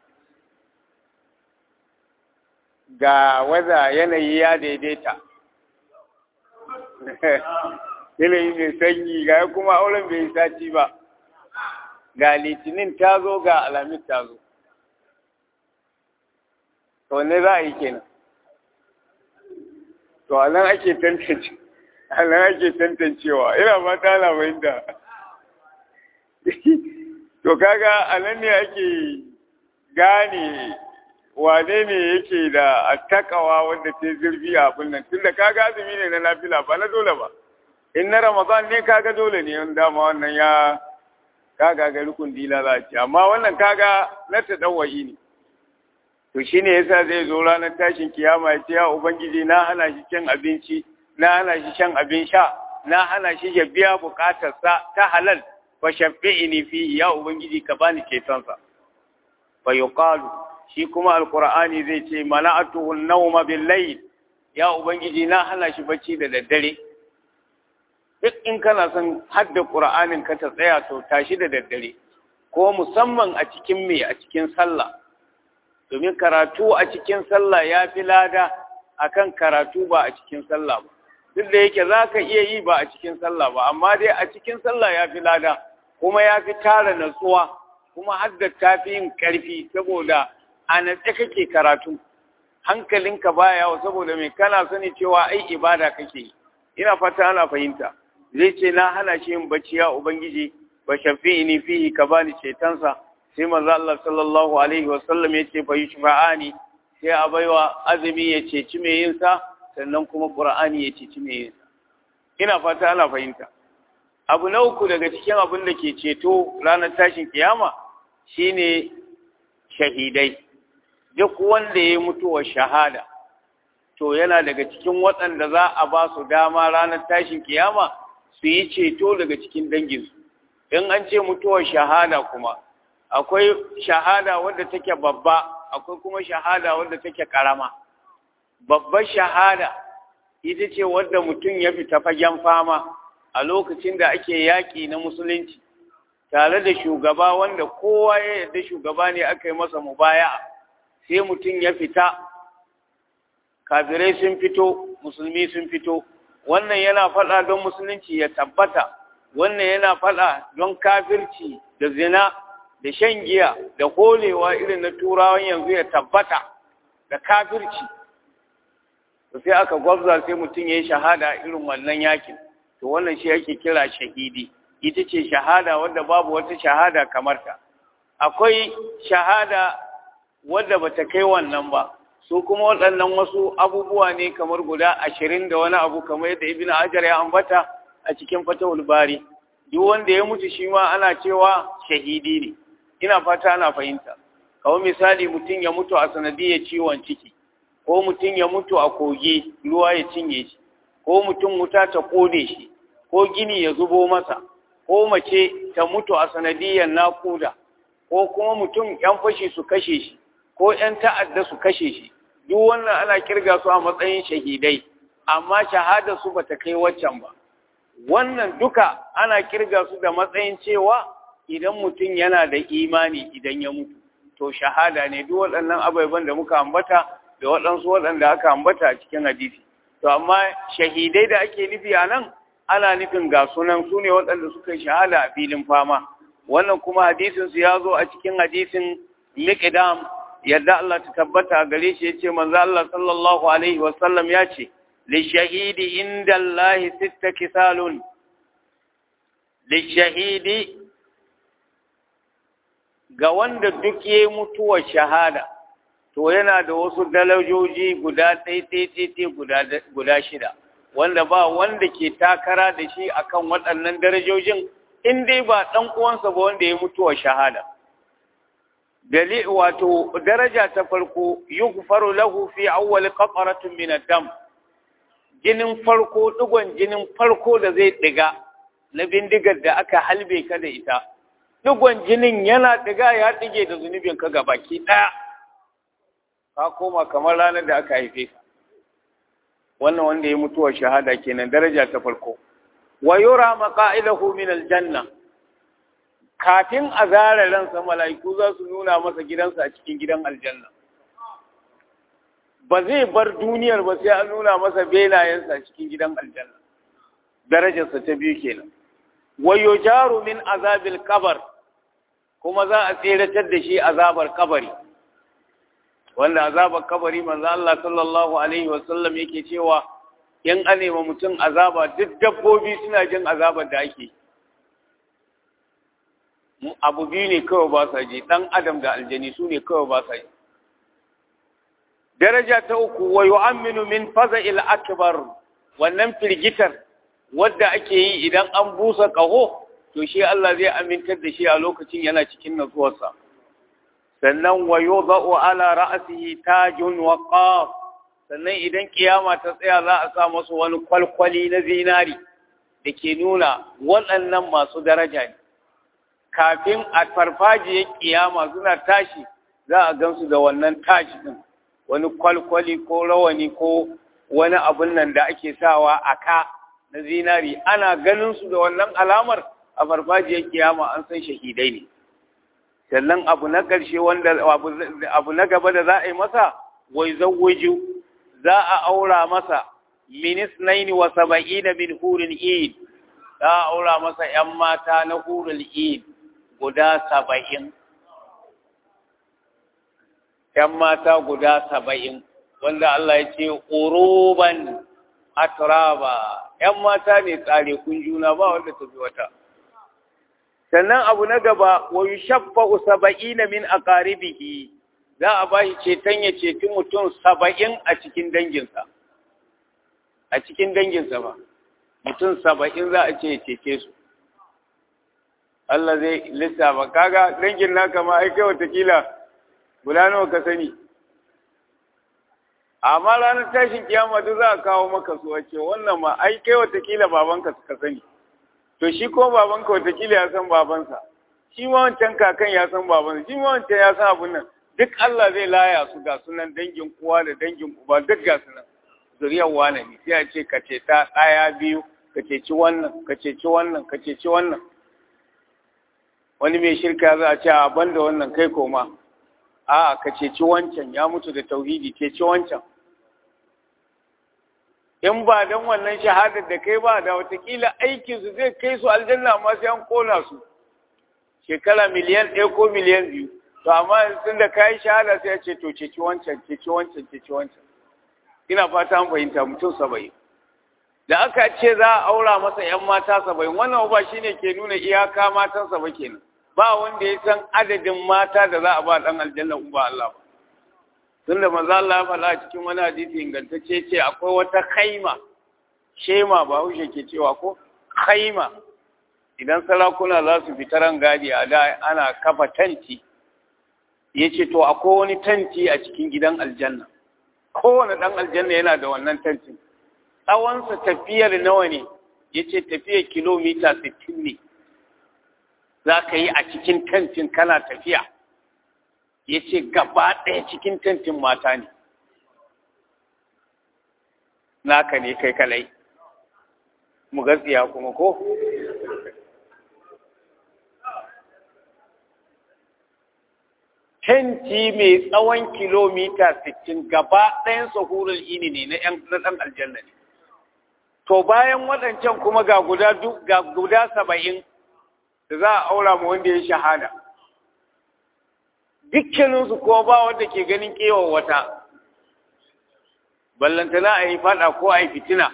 ga waza yanayi ya daidaita yanayi mai sanyi ga kuma auren bai sati ba ga litinin ta zo ga alamis ta zo to ne za a yi kenan to a nan ake tantance a nan ake tantancewa ina ba ta labarin da to kaga a nan ne ake gane wane ne yake da attakawa wanda ta zurfi a abin nan tunda kaga azumi ne na nafila ba na dole ba in na ramadan ne kaga dole ne in dama wannan ya kaga ga rukun dila za ce amma wannan kaga na tadawwayi ne to shine yasa zai zo ranar tashin kiyama ya ce ya ubangiji na hana shi cin abinci na hana shi shan abin sha na hana shi ya biya bukatarsa ta halal fa shafi'ini fi ya ubangiji ka bani cetonsa fa yuqalu shi kuma alqur'ani zai ce mana'atuhu an-nawma bil-layl ya ubangiji na hana shi bacci da daddare duk in kana son hadda qur'anin ka ta tsaya to tashi da daddare ko musamman a cikin me a cikin sallah domin karatu a cikin sallah ya fi lada akan karatu ba a cikin sallah ba duk da yake za ka iya yi ba a cikin sallah ba amma dai a cikin sallah ya fi lada kuma ya fi tara natsuwa kuma hadda ta fi yin ƙarfi saboda a natse kake karatu hankalinka baya yawo saboda mai kana sani cewa ai ibada kake yi ina fata ana fahimta zai ce na hana shi yin bacci ya ubangiji ba shafi'ini fihi ka bani cetonsa sai manzo Allah sallallahu alaihi wa sallam yace fa yushfa'ani sai a baiwa azumi ya ceci mai yin sa sannan kuma qur'ani ya ceci mai yin sa ina fata ana fahimta abu na uku daga cikin abin da ke ceto ranar tashin kiyama shine shahidai duk wanda ya mutuwa shahada to yana daga cikin waɗanda za a ba su dama ranar tashin kiyama su yi ceto daga cikin danginsu in an ce mutuwar shahada kuma akwai shahada wadda take babba akwai kuma shahada wadda take karama babbar shahada ita ce wadda mutum ya fita fagen fama a lokacin da ake yaƙi na musulunci tare da shugaba wanda kowa ya yarda shugaba ne aka yi masa mubaya sai mutum ya fita kafirai sun fito musulmi sun fito wannan yana faɗa don musulunci ya tabbata wannan yana faɗa don kafirci da zina da shan giya da holewa irin na turawan yanzu ya tabbata da kafirci to sai aka gwabza sai mutum ya yi shahada irin wannan yakin to wannan shi ake kira shahidi ita ce shahada wadda babu wata shahada kamar ta akwai shahada wadda bata kai wannan ba su kuma waɗannan wasu abubuwa ne kamar guda ashirin da wani abu kamar yadda ibn hajar ya ambata a cikin fatawul bari duk wanda ya mutu shi ma ana cewa shahidi ne ina fata ana fahimta kawai misali mutum ya mutu a sanadiyar ciwon ciki ko mutum ya mutu a kogi ruwa ya cinye shi ko mutum wuta ta kone shi ko gini ya zubo masa ko mace ta mutu a sanadiyar nakuda ko kuma mutum yan fashi su kashe shi ko yan ta'adda su kashe shi duk wannan ana kirga su a matsayin shahidai amma shahada su bata kai waccan ba wannan duka ana kirga su da matsayin cewa idan mutum yana da imani idan ya mutu to shahada ne duk waɗannan ababen da muka ambata da waɗansu waɗanda aka ambata a cikin hadisi to amma shahidai da ake nufi a nan ana nufin ga sunan su ne waɗanda suka yi shahada a filin fama wannan kuma hadisin su ya zo a cikin hadisin miqdam yadda Allah ta tabbata a gare shi yace manzo Allah sallallahu alaihi wa sallam ya ce li shahidi inda Allah sitta kisalun li shahidi ga wanda duk yayi mutuwar shahada to yana da wasu dalajoji guda ɗaiɗaiɗaiɗai guda shida wanda ba wanda ke takara da shi akan waɗannan darajojin in dai ba ɗan uwansa ba wanda ya mutuwa shahada dali wato daraja ta farko yughfaru lahu fi awwal qataratin min ad-dam jinin farko digon jinin farko da zai diga na bindigar da aka halbe ka da ita digon jinin yana diga ya dige da zunubin ka gabaki ɗaya ka koma kamar ranar da aka haife ka wannan wanda ya mutuwa shahada kenan daraja ta farko wa yura maqa'idahu min aljanna kafin a zara ransa mala'iku za su nuna masa gidansa a cikin gidan aljanna ba zai bar duniyar ba sai an nuna masa benayensa a cikin gidan aljanna darajarsa ta biyu kenan wa yujaru min azabil qabr kuma za a tseratar da shi azabar kabari wanda azabar kabari manzo Allah sallallahu alaihi wasallam yake cewa in an nema mutum azaba duk dabbobi suna jin azabar da ake abu biyu ne kawai ba sa ji dan adam da aljani su ne kawai ba sa ji daraja ta uku wa yu'minu min faza'il akbar wannan firgitar wadda ake yi idan an busa kaho to shi Allah zai amintar da shi a lokacin yana cikin natsuwarsa sannan wa yudha'u ala ra'sihi tajun wa qaf sannan idan kiyama ta tsaya za a sa masa wani kwalkwali na zinari da ke nuna waɗannan masu daraja ne kafin a farfajiyar kiyama suna tashi za a gansu da wannan tashi din wani kwalkwali ko rawani ko wani abun nan da ake sawa a ka na zinari ana ganin su da wannan alamar a farfajiyar kiyama an san shahidai ne sannan abu na ƙarshe wanda abu na gaba da za a yi masa wai zawwaju za a aura masa minis naini wa saba'ina min hurul id za a aura masa ‘yan mata na hurul id guda saba'in ‘yan mata guda saba'in wanda Allah ya ce ƙuruban atraba ‘yan mata ne tsare kun juna ba wanda ta fi wata sannan abu na gaba wa yushaffa'u saba'ina min aqaribihi za a ba shi ceton ya ceti mutum saba'in a cikin danginsa a cikin danginsa ba mutum saba'in za a ce ya cece su Allah zai lissafa kaga dangin naka ma ai kai watakila guda nawa ka sani amma ranar tashin kiyama duk za a kawo maka su wace wannan ma ai kai watakila babanka suka sani to shi ko babanka watakila ya san babansa shi ma wancan kakan ya san babansa shi ma wancan ya san abun nan duk Allah zai laya su ga sunan dangin uwa da dangin uba duk ga sunan zuriyar wane ne sai a ce ka ce ta ɗaya biyu ka ceci wannan ka ceci wannan ka ceci wannan wani mai shirka za a ce a banda wannan kai koma a ka ceci wancan ya mutu da tauhidi ceci wancan in ba don wannan shahadar da kai ba da watakila aikinsu zai kai su aljanna amma sai an kona su shekara miliyan ɗaya ko miliyan biyu to amma tun da kayi shahada sai a ce to ceci wancan ceci wancan ceci wancan ina fata an fahimta mutum saba'in da aka ce za a aura masa ‘yan mata saba'in wannan ba shi ne ke nuna iyaka matansa ba kenan ba wanda ya san adadin mata da za a ba ɗan aljanna ba Allah ba tun da maza Allah ya faɗa cikin wani hadisi ingantacce ce akwai wata kaima shema ba haushe ke cewa ko kaima idan sarakuna za su fita rangadi a da ana kafa tanti ya ce to akwai wani tanti a cikin gidan aljanna kowane ɗan aljanna yana da wannan tantin tsawonsa tafiyar nawa ne ya ce tafiyar kilomita 60 ne za ka yi a cikin tantin kana tafiya ya ce gaba ɗaya cikin tantin mata ne naka ne kai kalai mu gatsiya kuma ko Tenti mai tsawon kilomita 60 gaba ɗayan sahurul ini ne na ɗan aljanna ne. To bayan waɗancan kuma ga guda ga guda saba'in da za a aura ma wanda ya shahada. Dukkaninsu ko ba wanda ke ganin kewa wata, ballantana a yi fada ko a yi fitina.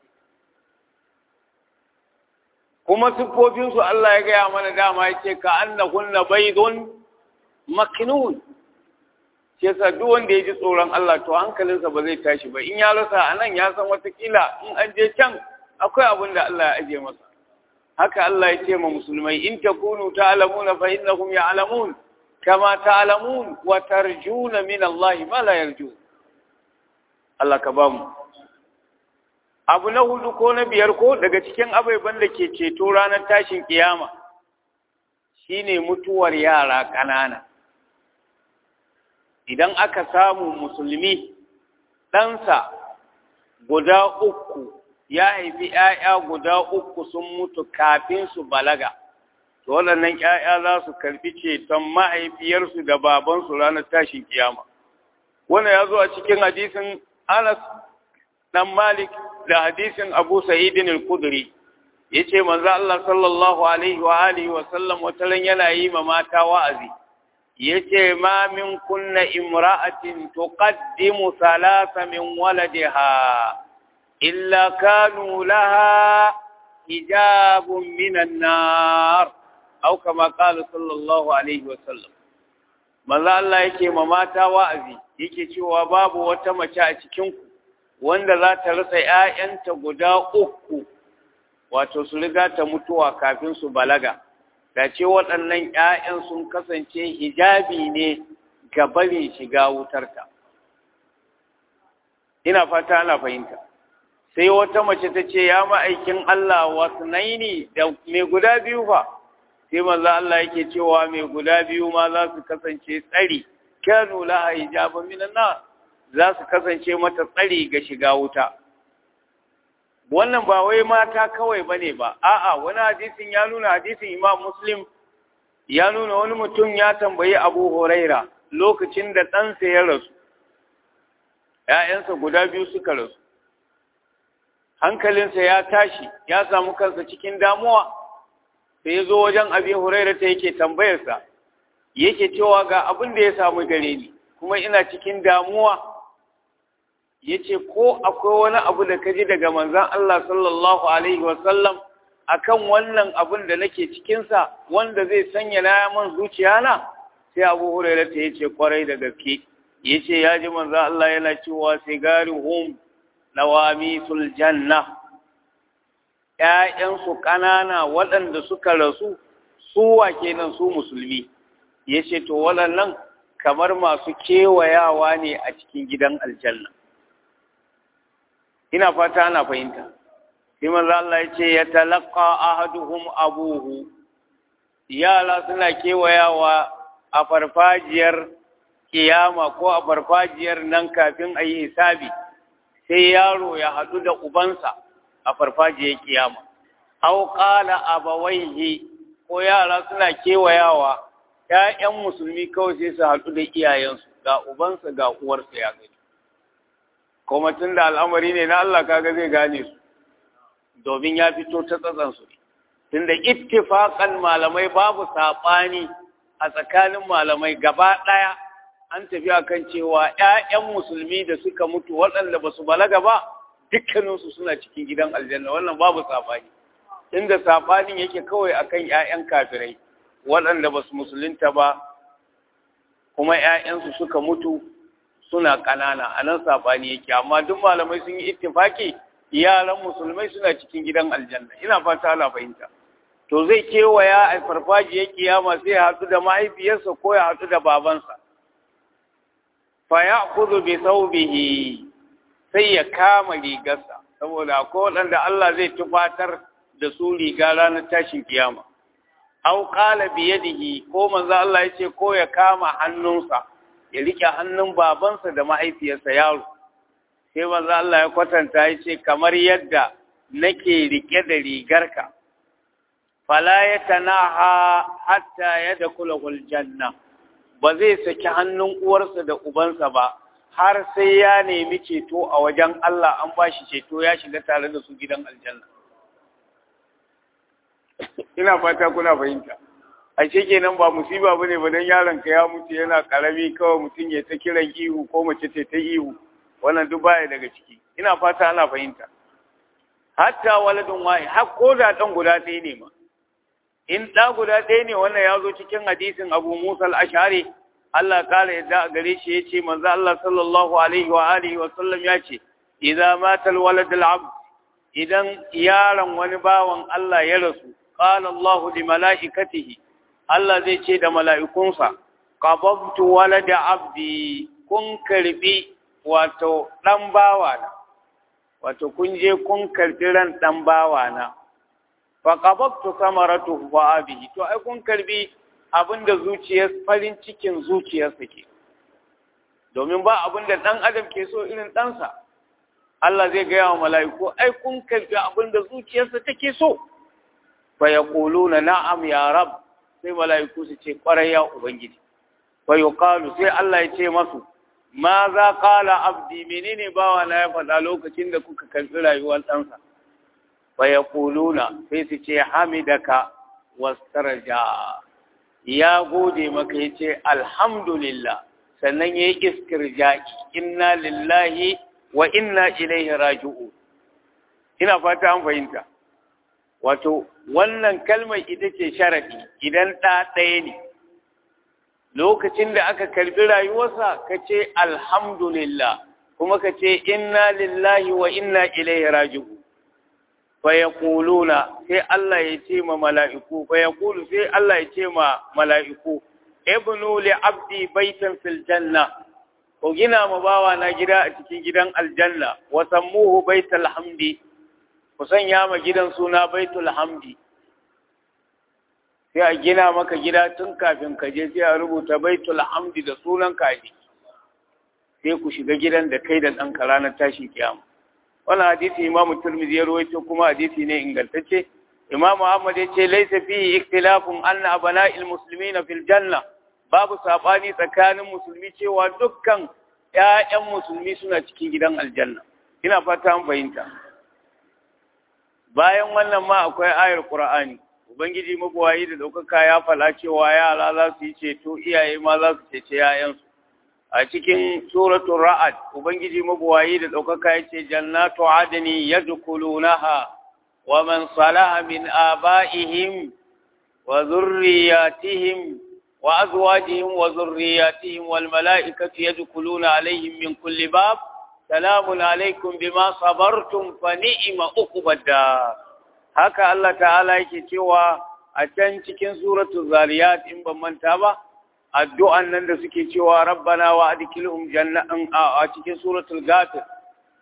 Kuma siffofinsu Allah ya gaya mana dama ya ce ka annahunna baydun makinun shi yasa duk wanda ya ji tsoron Allah to hankalinsa ba zai tashi ba in ya rasa a nan ya san watakila in an je can akwai abin da Allah ya aje masa haka Allah ya ce ma musulmai in takunu ta'lamuna fa innahum ya'lamun kama ta'lamun wa tarjuna min Allah ma la yarju Allah ka bamu abu na hudu ko na biyar ko daga cikin abaiban da ke ceto ranar tashin kiyama shine mutuwar yara ƙanana idan aka samu musulmi ɗansa guda uku ya haifi ‘ya'ya guda uku sun mutu kafin su balaga, to waɗannan ‘ya'ya za su karfi ceton mahaifiyarsu da babansu ranar tashin kiyama. Wannan ya zo a cikin hadisin Anas ɗan Malik da hadisin Abu Sa'idin al-Kudri. Ya ce, manzo Allah sallallahu Alaihi wa Alihi wa sallam wataran yana yi ma mata wa'azi. yace ma min kunna imra'atin tuqaddimu thalatha min waladiha illa kanu laha hijabun minan nar aw kama qala sallallahu alaihi wa sallam manzo Allah yake ma mata wa'azi yake cewa babu wata mace a cikin ku wanda za ta rasa ƴaƴanta guda uku wato su riga ta mutuwa kafin su balaga da ce waɗannan ‘ya'yan sun kasance hijabi ne ga barin shiga wutarta. Ina fata ana fahimta. Sai wata mace ta ce, Ya ma'aikin Allah wasu naini da mai guda biyu fa, sai maza Allah yake cewa mai guda biyu ma za su kasance tsari, kyanu laha hijabin minan na za su kasance mata tsari ga shiga wuta. wannan ba wai mata kawai ba ne ba, a'a wani hadisin ya nuna hadisin Imam Muslim ya nuna wani mutum ya tambayi Abu Huraira lokacin da ɗansa ya rasu, ‘ya'yansa guda biyu suka rasu, hankalinsa ya tashi ya samu kansa cikin damuwa, sai ya zo wajen Abi Huraira ta yake tambayarsa, yake cewa ga abin da ya samu gare ni, kuma ina cikin damuwa. ya ce ko akwai wani abu da ka ji daga manzan Allah sallallahu Alaihi wasallam a kan wannan abin da nake cikinsa wanda zai sanya na man zuciya na sai abu hurairu ta ya ce kwarai da gaske ya ce ya ji manzan Allah yana cewa sigari hum nawami janna ‘ya'yansu ƙanana waɗanda suka rasu suwa kenan su musulmi ya ce to waɗannan kamar masu kewayawa ne a cikin gidan aljanna ina fata ana fahimta sai manzo Allah ya ce ya talaqqa ahaduhum abuhu yara suna kewayawa a farfajiyar kiyama ko a farfajiyar nan kafin a yi hisabi sai yaro ya haɗu da ubansa a farfajiyar kiyama aw qala abawaihi ko yara suna kewayawa ƴaƴan musulmi kawai sai su haɗu da iyayensu ga ubansa ga uwarsa ya gani kuma tun da al'amari ne na Allah kaga zai gane su domin ya fito ta tsatsansu ne tunda ittifaqan malamai babu saɓani a tsakanin malamai gaba ɗaya an tafi akan cewa ƴaƴan musulmi da suka mutu waɗanda ba su balaga ba dukkaninsu suna cikin gidan aljanna wannan babu saɓani inda saɓanin yake kawai akan ƴaƴan kafirai waɗanda ba su musulunta ba kuma ƴaƴansu suka mutu suna ƙanana a nan saɓani yake amma duk malamai sun yi ittifaki yaran musulmai suna cikin gidan aljanna ina fata ana fahimta to zai kewaya a farfajiyar kiyama sai ya haɗu da mahaifiyarsa ko ya haɗu da babansa fa ya kudu bi saubihi sai ya kama rigarsa saboda akwai waɗanda Allah zai tufatar da su riga ranar tashin kiyama aw qala bi yadihi ko manzo Allah ya ce ko ya kama hannunsa ya rike hannun babansa da mahaifiyarsa yaro sai manzo Allah ya kwatanta ya ce kamar yadda nake rike da rigarka fala ya tanaha hatta ya da kulahul janna ba zai saki hannun uwarsa da ubansa ba har sai ya nemi ceto a wajen Allah an ba shi ceto ya shiga tare da su gidan aljanna ina fata kuna fahimta a kenan ba musiba bane ba dan yaron ka ya mutu yana karami kawai mutum ya ta kiran ihu ko mace ta ta ihu wannan duk baya daga ciki ina fata ana fahimta hatta waladun wahi har ko da dan guda ɗaya ne ma in ɗa guda ɗaya ne wannan ya zo cikin hadisin abu musa al-ashari Allah kare yadda a gare shi ya ce manzo Allah sallallahu alaihi wa alihi wa sallam ya ce idza mata al-walad al-abd idan yaron wani bawan Allah ya rasu qala Allah li malaikatihi Allah zai ce da mala'ikunsa qababtu walada abdi kun karbi wato dan bawa na wato kun je kun karbi ran dan bawa na faƙababtu samaratu wa abihi to ai kun karbi abinda zuciyar farin cikin zuciyarsa ke domin ba abinda ɗan adam ke so irin ɗansa Allah zai gaya wa mala'iku ai kun karbi abinda zuciyarsa take so fa yaquluna na'am ya rab sai mala'iku su ce ƙwarai ya ubangiji fa yuqalu sai Allah ya ce masu ma za qala abdi menene bawa na ya faɗa lokacin da kuka karbi rayuwar ɗansa fayakuluna sai su ce hamidaka wastarja ya gode maka ya ce alhamdulillah sannan ya yi iskirja'i inna lillahi wa inna ilaihi raji'u ina fata an fahimta wato wannan kalmar ita ce sharadi idan ɗa ɗaya ne lokacin da aka karbi rayuwarsa ka ce alhamdulillah kuma ka ce inna lillahi wa inna ilaihi raji'u fayaquluna sai Allah ya ce ma mala'iku fayaqulu sai Allah ya ce ma mala'iku ibnu li abdi baitan fil janna ko gina ma bawa na gida a cikin gidan aljanna wa sammuhu baitul hamdi ku sanya ma gidan suna baitul hamdi sai a gina maka gida tun kafin ka je sai a rubuta baitul hamdi da sunan kaji sai ku shiga gidan da kai da ɗanka ranar tashin kiyama wannan hadisi imamu turmizi ya rawaito kuma hadisi ne ingantacce imamu ahmad ya ce laisa fihi ikhtilafun anna abana'il muslimina fil janna babu sabani tsakanin musulmi cewa dukkan ƴaƴan musulmi suna cikin gidan aljanna ina fata an fahimta bayan wannan ma akwai ayar qur'ani ubangiji mabuwayi da ɗaukaka ya fala cewa yara za su yi ceto iyaye ma za su cece 'ya'yansu a cikin suratul ra'ad ubangiji mabuwayi da ɗaukaka ya ce jannatu adni yadkhulunaha wa man salaha min aba'ihim wa zurriyatihim wa azwajihim wa zurriyatihim wal mala'ikatu yadkhuluna alaihim min kulli bab salamun alaikum bima sabartum fa ni'ma uqbad haka Allah ta'ala yake cewa a can cikin suratul zariyat in ban manta ba addu'an nan da suke cewa rabbana wa adkilhum jannatan a cikin suratul ghafir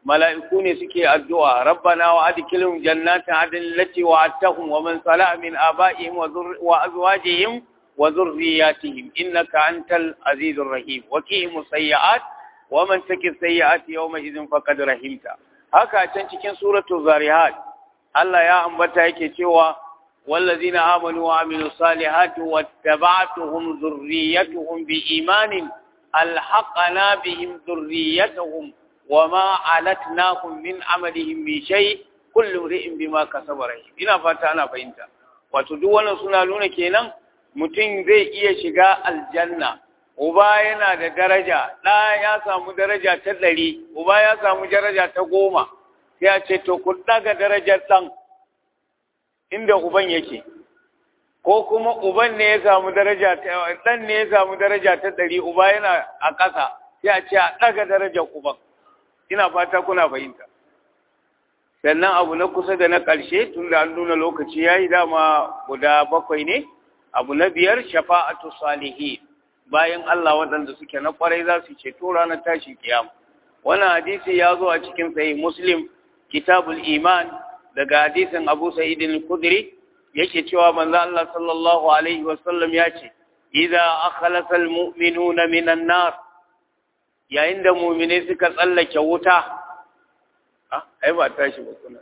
mala'iku ne suke addu'a rabbana wa adkhilhum jannatin adnin allati wa'adtahum wa man salaha min aba'ihim wa azwajihim wa dhurriyyatihim innaka antal azizur rahim wa qihim sayyi'at wa man taki sayyi'at yawma idhin faqad rahimta haka can cikin suratul zariyat Allah ya ambata yake cewa والذين آمنوا وعملوا الصالحات واتبعتهم ذريتهم بإيمان ألحقنا بهم ذريتهم وما علتناهم من عملهم من شيء كل امرئ بما كسب رهين ina fata ana fahimta wato duk wannan suna nuna kenan mutum zai iya shiga aljanna uba yana da daraja ɗa ya samu daraja ta ɗari uba ya samu daraja ta goma sai a ce to ku ɗaga darajar ɗan inda uban yake ko kuma uban ne ya samu daraja ta dan ne ya samu daraja ta ɗari uba yana a ƙasa sai a ce a ɗaga darajar uban ina fata kuna fahimta sannan abu na kusa da na ƙarshe tun da an nuna lokaci ya yi dama guda bakwai ne abu na biyar shafa'atu salihin bayan Allah waɗanda suke na ƙwarai za su ceto ranar tashin kiyama wannan hadisi ya zo a cikin sahih muslim kitabul iman daga hadisin Abu Sa'id al-Khudri yake cewa manzo Allah sallallahu alaihi wasallam ya ce idza akhlasa al-mu'minuna minan nar yayin da mu'mine suka tsallake wuta ah ai ba tashi ba kuna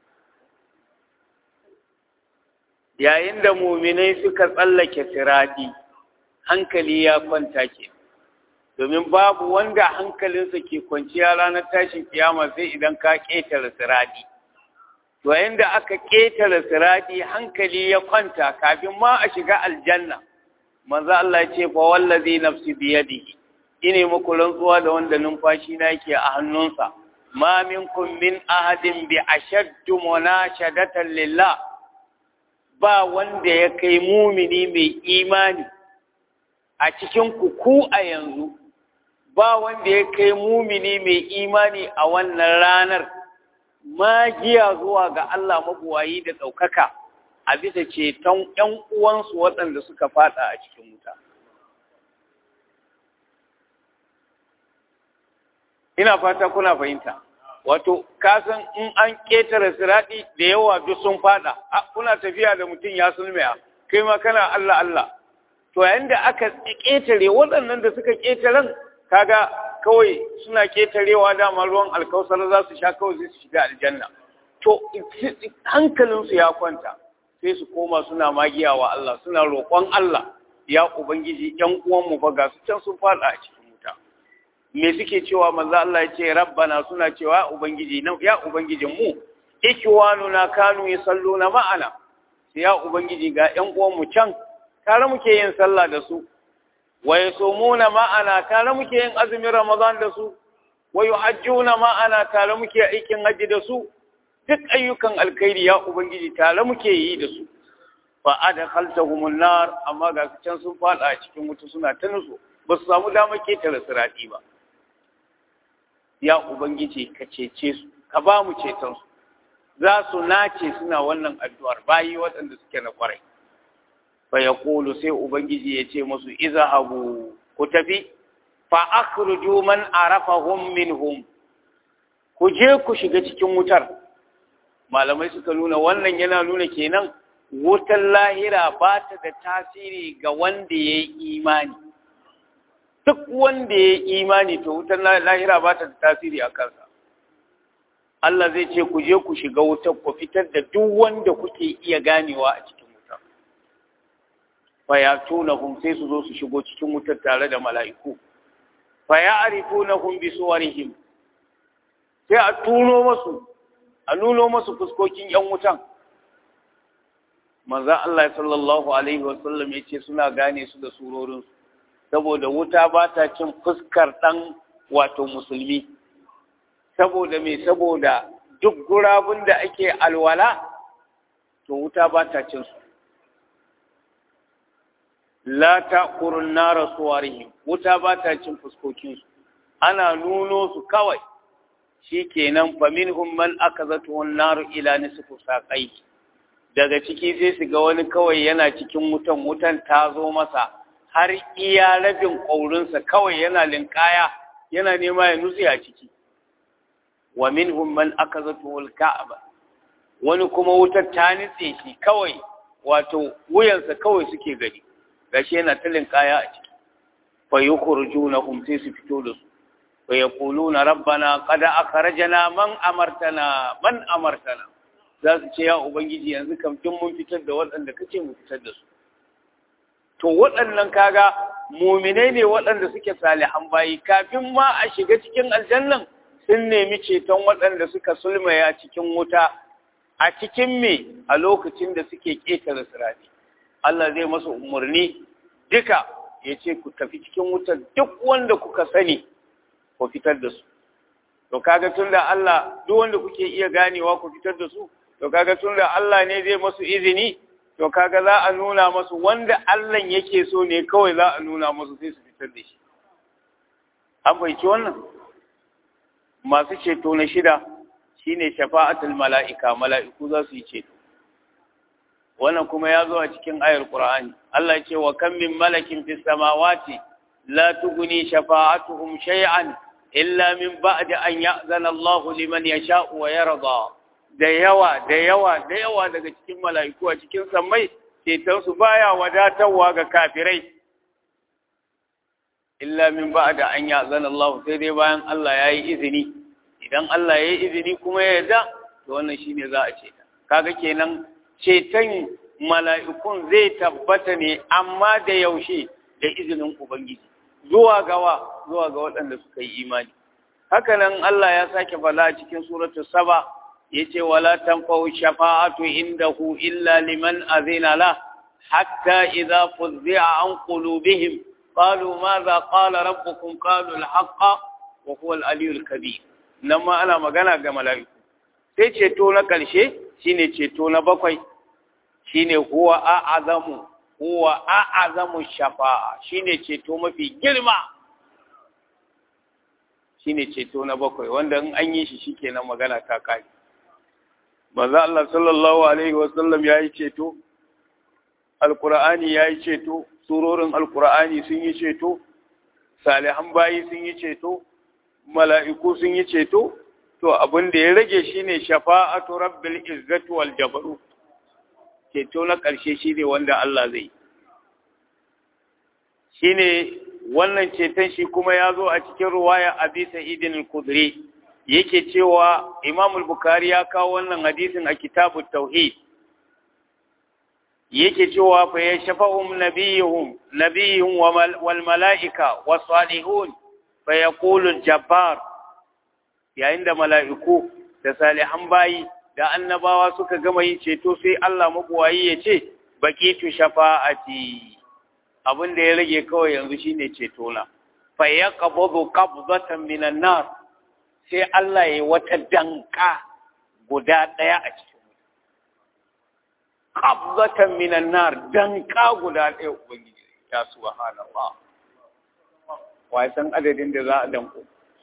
yayin da mu'mine suka tsallake sirati hankali ya kwanta ke domin babu wanda hankalinsa ke kwanciya ranar tashin kiyama sai idan ka ƙetare sirati to inda aka ƙetare sirati hankali ya kwanta kafin ma a shiga aljanna manzo Allah ya ce fa wallazi nafsi biyadihi ine muku rantsuwa da wanda numfashi na yake a hannunsa ma minkum min ahadin bi ashaddu munashadatan lillah ba wanda ya kai mumini mai imani a cikin ku ku a yanzu ba wanda ya kai mumini mai imani a wannan ranar magiya zuwa ga Allah mabuwayi da ɗaukaka a bisa ceton ‘yan uwansu waɗanda suka fada a cikin wuta. Ina fata kuna fahimta, wato, kasan in an ƙetare siraɗi da yawa duk sun fada, kuna tafiya da mutum ya sulmiya, kai ma kana Allah Allah. To, yayin da aka ƙetare waɗannan da suka ƙetaren, kaga kawai suna ketarewa dama ruwan alkausar za su sha kawai sai su shiga aljanna to hankalinsu ya kwanta sai su koma suna magiya wa Allah suna roƙon Allah ya ubangiji ƴan uwanmu fa ga su can sun fada a cikin wuta me suke cewa manzo Allah ya ce rabbana suna cewa ubangiji nan ya ubangijin mu ikwanuna kanu yusalluna ma'ana sai ya ubangiji ga ƴan uwanmu can tare muke yin sallah da su wa yasumuna ma'ana tare muke yin azumin Ramadan da su wa yuhajjuna ma'ana tare muke aikin haji da su duk ayyukan alkhairi ya ubangiji tare muke yi da su fa adkhaltahum nar amma ga su can sun fada a cikin wuta suna ta nutsu ba su samu damar ketare sirati ba ya ubangiji ka cece su ka ba mu ceton su za su nace suna wannan addu'ar bayi waɗanda suke na kwarai fa yaqulu sai ubangiji ya ce musu izhabu ku tafi fa akhruju man arafahum minhum ku je ku shiga cikin wutar malamai suka nuna wannan yana nuna kenan wutar lahira ba ta da tasiri ga wanda ya yi imani duk wanda ya yi imani to wutar lahira ba ta da tasiri a kansa Allah zai ce ku je ku shiga wutar ku fitar da duk wanda kuke iya ganewa a cikin wutar fayatunahum sai su zo su shigo cikin wutar tare da mala'iku faya'rifunahum bi suwarihim sai a tuno masu a nuno masu fuskokin yan wutan manzon Allah sallallahu alaihi wasallam yace suna gane su da surorin su saboda wuta ba ta cin fuskar dan wato musulmi saboda me saboda duk gurabun da ake alwala to wuta ba ta cin su la taqurun nara suwarihim wuta ba ta cin fuskokin su ana nuno su kawai shikenan fa minhum man akazatu an-nar ila nisfu saqai daga ciki sai su ga wani kawai yana cikin wutan wutan ta zo masa har iya rabin ƙaurinsa kawai yana linkaya yana nema ya nutse a ciki wa minhum man akazatu al-ka'ba wani kuma wutar ta nitse shi kawai wato wuyansa kawai suke gani gashi yana talin kaya a ciki fa yukhrijunahum sai su fito da su fa yaquluna rabbana qad akhrajana man amartana man amartana za su ce ya ubangiji yanzu kam kin mun fitar da waɗanda kace mu fitar da su to waɗannan kaga muminai ne waɗanda suke salihan bayi kafin ma a shiga cikin aljannan sun nemi ceton waɗanda suka sulmaya cikin wuta a cikin me a lokacin da suke ƙetare sirati Allah zai masa umarni duka ya ce ku tafi cikin wutar duk wanda kuka sani ku fitar da su to kaga tunda Allah duk wanda kuke iya ganewa ku fitar da su to kaga tunda Allah ne zai masu izini to kaga za a nuna masu wanda Allah yake so ne kawai za a nuna masu sai su fitar da shi an fahimci wannan masu ceto na shida shine shafa'atul mala'ika mala'iku za su yi ceto wannan kuma ya zo a cikin ayar Qur'ani Allah ce wa kam min malakin fis samawati la tughni shafa'atuhum shay'an illa min ba'di an ya'zana Allahu liman yasha'u wa yarda da yawa da yawa da yawa daga cikin mala'iku a cikin sammai cetonsu baya wadatarwa ga kafirai illa min ba'da an ya'zana Allah sai dai bayan Allah ya yi izini idan Allah ya yi izini kuma ya yarda to wannan shine za a ceta kaga kenan ceton mala'ikun zai tabbata ne amma da yaushe da izinin ubangiji zuwa gawa zuwa ga waɗanda suka yi imani hakanan Allah ya sake fala a cikin suratul saba yace wala tanfa'u shafa'atu indahu illa liman azina la hatta idza fuzzi'a an qulubihim qalu madha qala rabbukum qalu al-haqqa wa huwa al-aliyyul kabir nan ma ana magana ga mala'iku sai ceto na karshe shine ceto na bakwai shine huwa a'azamu huwa a'azamu shafa'a shine ceto mafi girma shine ceto na bakwai wanda in an yi shi shikenan magana ta kai manzo Allah sallallahu alaihi wasallam yayi ceto alqur'ani yayi ceto surorin alqur'ani sun yi ceto salihan bayi sun yi ceto mala'iku sun yi ceto to abin da ya rage shine shafa'atu rabbil izzati wal jabaru ceto na ƙarshe shine wanda Allah zai shine wannan ceton shi kuma ya zo a cikin ruwaya abi sa'idin al-khudri yake cewa Imam al-Bukhari ya kawo wannan hadisin a kitabut tauhid yake cewa fa yashfa'um nabiyuhum nabiyuhum wal mala'ika was salihun fa yaqulu al-jabbar yayin da mala'iku da salihan bayi da annabawa suka gama yin ceto sai Allah mabuwayi ya ce baqitu shafa'ati abin da ya rage kawai yanzu shine ceto na fa yaqbadu qabdatan minan nar sai Allah ya wata danka guda ɗaya a cikin qabdatan minan nar danka guda ɗaya ubangiji ya subhanallah wai san adadin da za a danko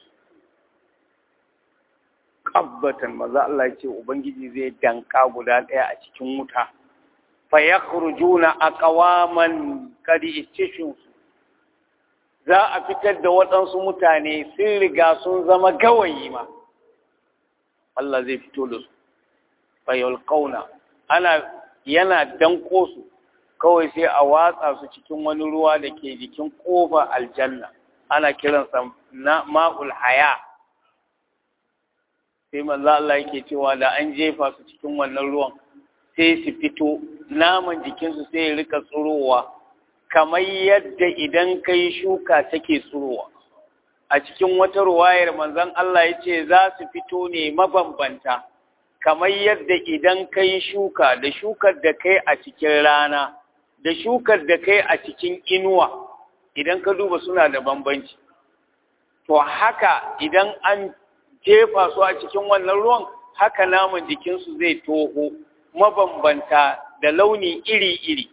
qabdatan maza Allah ya ce ubangiji zai danka guda ɗaya a cikin wuta fa yakhrujuna aqwaman kadi istishu za a fitar da waɗansu mutane sun riga sun zama gawayi ma Allah zai fito da su fayol kauna ana yana danko su kawai sai a watsa su cikin wani ruwa da ke jikin ƙofa aljanna ana kiransa na ma'ul haya sai manzo Allah yake cewa da an jefa su cikin wannan ruwan sai su fito naman jikinsu sai ya rika tsurowa kamar yadda idan kai shuka take tsurowa a cikin wata ruwayar manzon Allah ya ce za su fito ne mabambanta kamar yadda idan kai shuka da shukar da kai a cikin rana da shukar da kai a cikin inuwa idan ka duba suna da bambanci to haka idan an jefa su a cikin wannan ruwan haka naman jikinsu zai toho mabambanta da launi iri-iri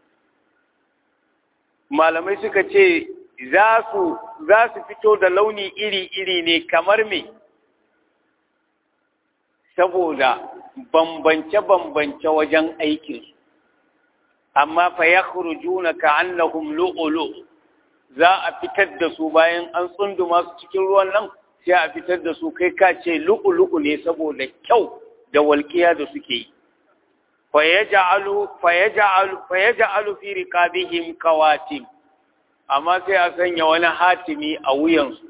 malamai suka ce za su za su fito da launi iri-iri ne kamar me saboda bambance-bambance wajen aikinsu amma fa ya na ka'annahum lu'ulu za a fitar da su bayan an tsunduma su cikin ruwan nan sai a fitar da su kai ka ce lu'u-lu'u ne saboda kyau da walƙiya da suke yi fayaja'alu fi riqabihim kawatim amma sai a sanya wani hatimi a wuyansu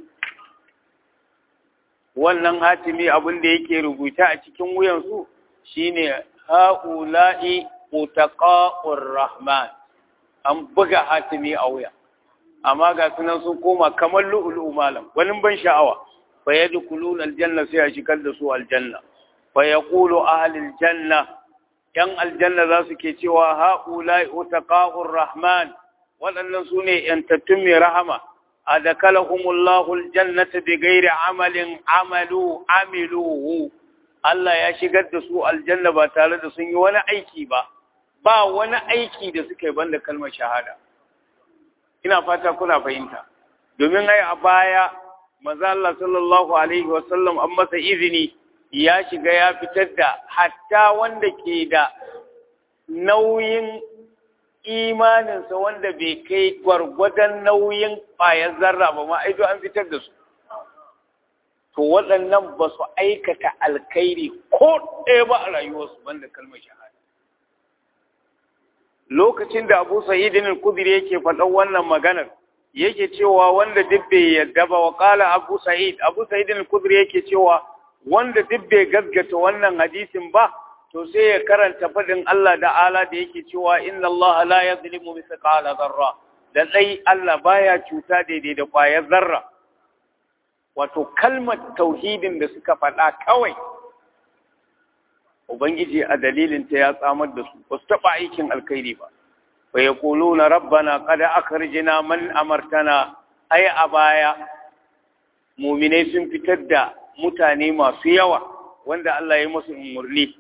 wannan hatimi abin da yake rubuta a cikin wuyansu shine ha'ula'i utaqa'ur rahman an buga hatimi a wuya amma ga sunan sun koma kamar lu'ulu'u malam wani ban sha'awa fa yadkhuluna aljanna sai a shigar da su aljanna fa yaqulu ahlul janna yan aljanna za su ke cewa ha'ula'i utaqa'ur rahman waɗannan su ne yantattun mai rahama adakalahumullahu aljannata bighairi amalin amalu amiluhu Allah ya shigar da su aljanna ba tare da sun yi wani aiki ba ba wani aiki da suka yi banda kalmar shahada ina fata kuna fahimta domin ai a baya manzo Allah sallallahu alaihi wasallam an masa izini ya shiga ya fitar da hatta wanda ke da nauyin imaninsa wanda bai kai gwargwadon nauyin ƙwayar zarra ba ma aido an fitar da su to waɗannan ba su aikata alkhairi ko ɗaya ba a rayuwarsu banda kalmar shahada lokacin da abu sa'idin al-kudri yake faɗan wannan maganar yake cewa wanda duk bai yarda ba wa qala abu sa'id abu sa'idin al-kudri yake cewa wanda duk bai gaskata wannan hadisin ba to sai ya karanta faɗin Allah da ala da yake cewa inna Allah la yadhlimu mithqala dharra da dai Allah baya cuta daidai da kwayar zarra wato kalmar tauhidin da suka faɗa kawai ubangiji a dalilin ta ya tsamar da su ba su taɓa aikin alkhairi ba fa yaquluna rabbana qad akhrijna man amartana ai a baya muminai sun fitar da mutane masu yawa wanda Allah ya musu umurni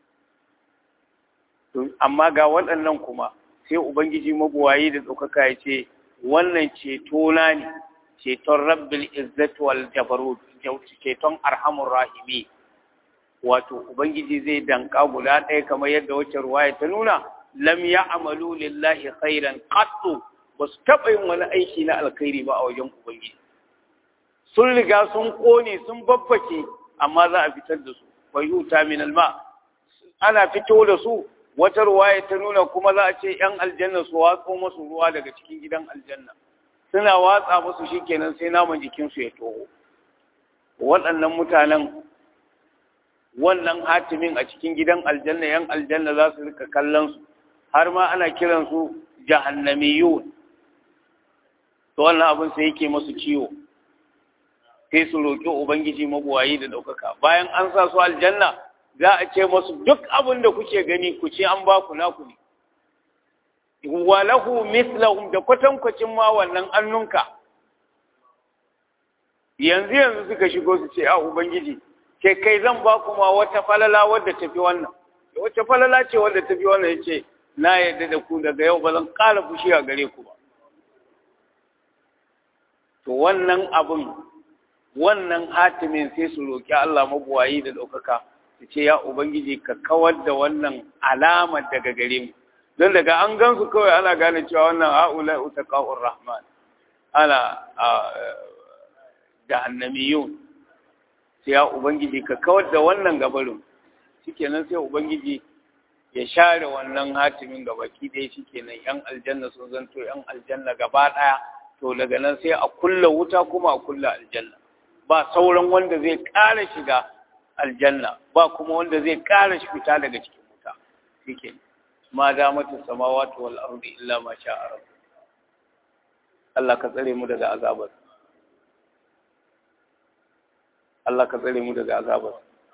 amma ga waɗannan kuma sai ubangiji mabuwayi da ɗaukaka ya ce wannan ceto na ne ceton rabbil izzat wal jabarut ceton arhamur rahimi wato ubangiji zai danka guda ɗaya kamar yadda wacce ruwaya ta nuna lam ya'malu lillahi khairan qattu ba su taɓa yin wani aiki na alkhairi ba a wajen ubangiji sun riga sun ƙone sun babbake amma za a fitar da su fa yuta min alma ana fito da su wata ruwaya ta nuna kuma za a ce ‘yan aljanna su watso masu ruwa daga cikin gidan aljanna suna watsa musu shi kenan sai naman jikinsu ya toho waɗannan mutanen wannan hatimin a cikin gidan aljanna ‘yan aljanna za su rika kallon su har ma ana kiransu jahannamiyun to wannan abin sai yake masu ciwo sai su roƙi ubangiji mabuwayi da ɗaukaka bayan an sa su aljanna za a ce masu duk abin da kuke gani ku ce an ba ku naku ne walahu mislahum da kwatankwacin ma wannan annunka yanzu yanzu suka shigo su ce a ubangiji ke kai zan ba ku ma wata falala wadda tafi wannan wata falala ce wadda tafi wannan yace na yarda da ku daga yau ba zan ƙara fushi a gare ku ba to wannan abin wannan hatimin sai su roki Allah mabuwayi da ɗaukaka su ce ya ubangiji ka kawar da wannan alamar daga gare mu don daga an gansu kawai ana gane cewa wannan ha'ula utaqa'ur rahman ana jahannamiyun sai ya ubangiji ka kawar da wannan gabarin shikenan sai ubangiji ya share wannan hatimin gabaki ɗaya shikenan yan aljanna sun zanto yan aljanna gaba ɗaya to daga nan sai a kulla wuta kuma a kulla aljanna ba sauran wanda zai ƙara shiga aljanna ba kuma wanda zai ƙara fita daga cikin wuta shike ma damatu samawati wal ardi illa ma sha'a rabb Allah ka tsare mu daga azabar Allah ka tsare mu daga azabar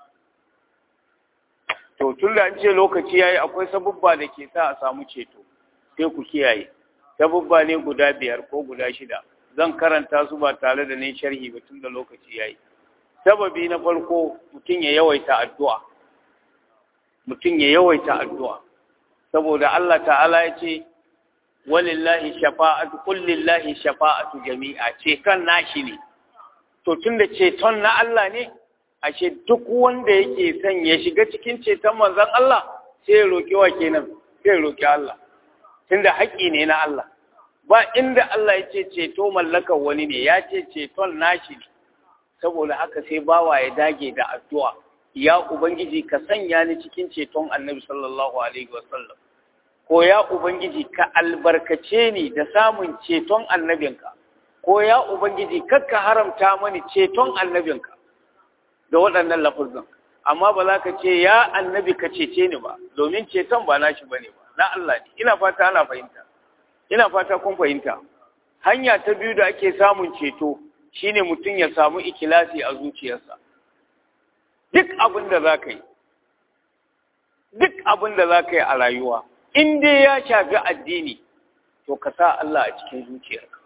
to tun da an ce lokaci yayi akwai sabubba da ke sa a samu ceto sai ku kiyaye sabubba ne guda biyar ko guda shida zan karanta su ba tare da ni sharhi ba tun da lokaci yayi sababi na farko mutum ya yawaita addu'a mutum ya yawaita addu'a saboda Allah ta'ala ya ce walillahi shafa'atu kullillahi shafa'atu jami'a ce kan nashi ne to tunda ceton na Allah ne ashe duk wanda yake son ya shiga cikin ceton manzon Allah sai ya roki wa kenan sai ya roki Allah tunda haƙƙi ne na Allah ba inda Allah ya ce ceto mallakar wani ne ya ce ceton nashi ne saboda haka sai bawa ya dage da addu'a ya ubangiji ka sanya ni cikin ceton annabi sallallahu alaihi wasallam ko ya ubangiji ka albarkace ni da samun ceton annabinka ko ya ubangiji kakka haramta mani ceton annabinka da waɗannan lafuzan amma ba za ka ce ya annabi ka cece ni ba domin ceton ba nashi bane ba na Allah ne ina fata ana fahimta ina fata kun fahimta hanya ta biyu da ake samun ceto shine mutum ya samu ikilasi a zuciyarsa duk abin da za ka yi duk abin da za ka yi a rayuwa in dai ya shafi addini to ka sa Allah a cikin zuciyarka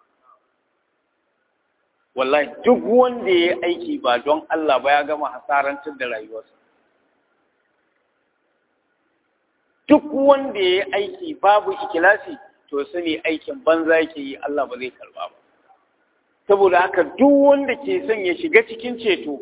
wallahi duk wanda ya yi aiki ba don Allah ba ya gama hasarantar da rayuwarsa duk wanda ya yi aiki babu ikilasi to sani aikin banza yake yi Allah ba zai karba ba saboda haka duk wanda ke son ya shiga cikin ceto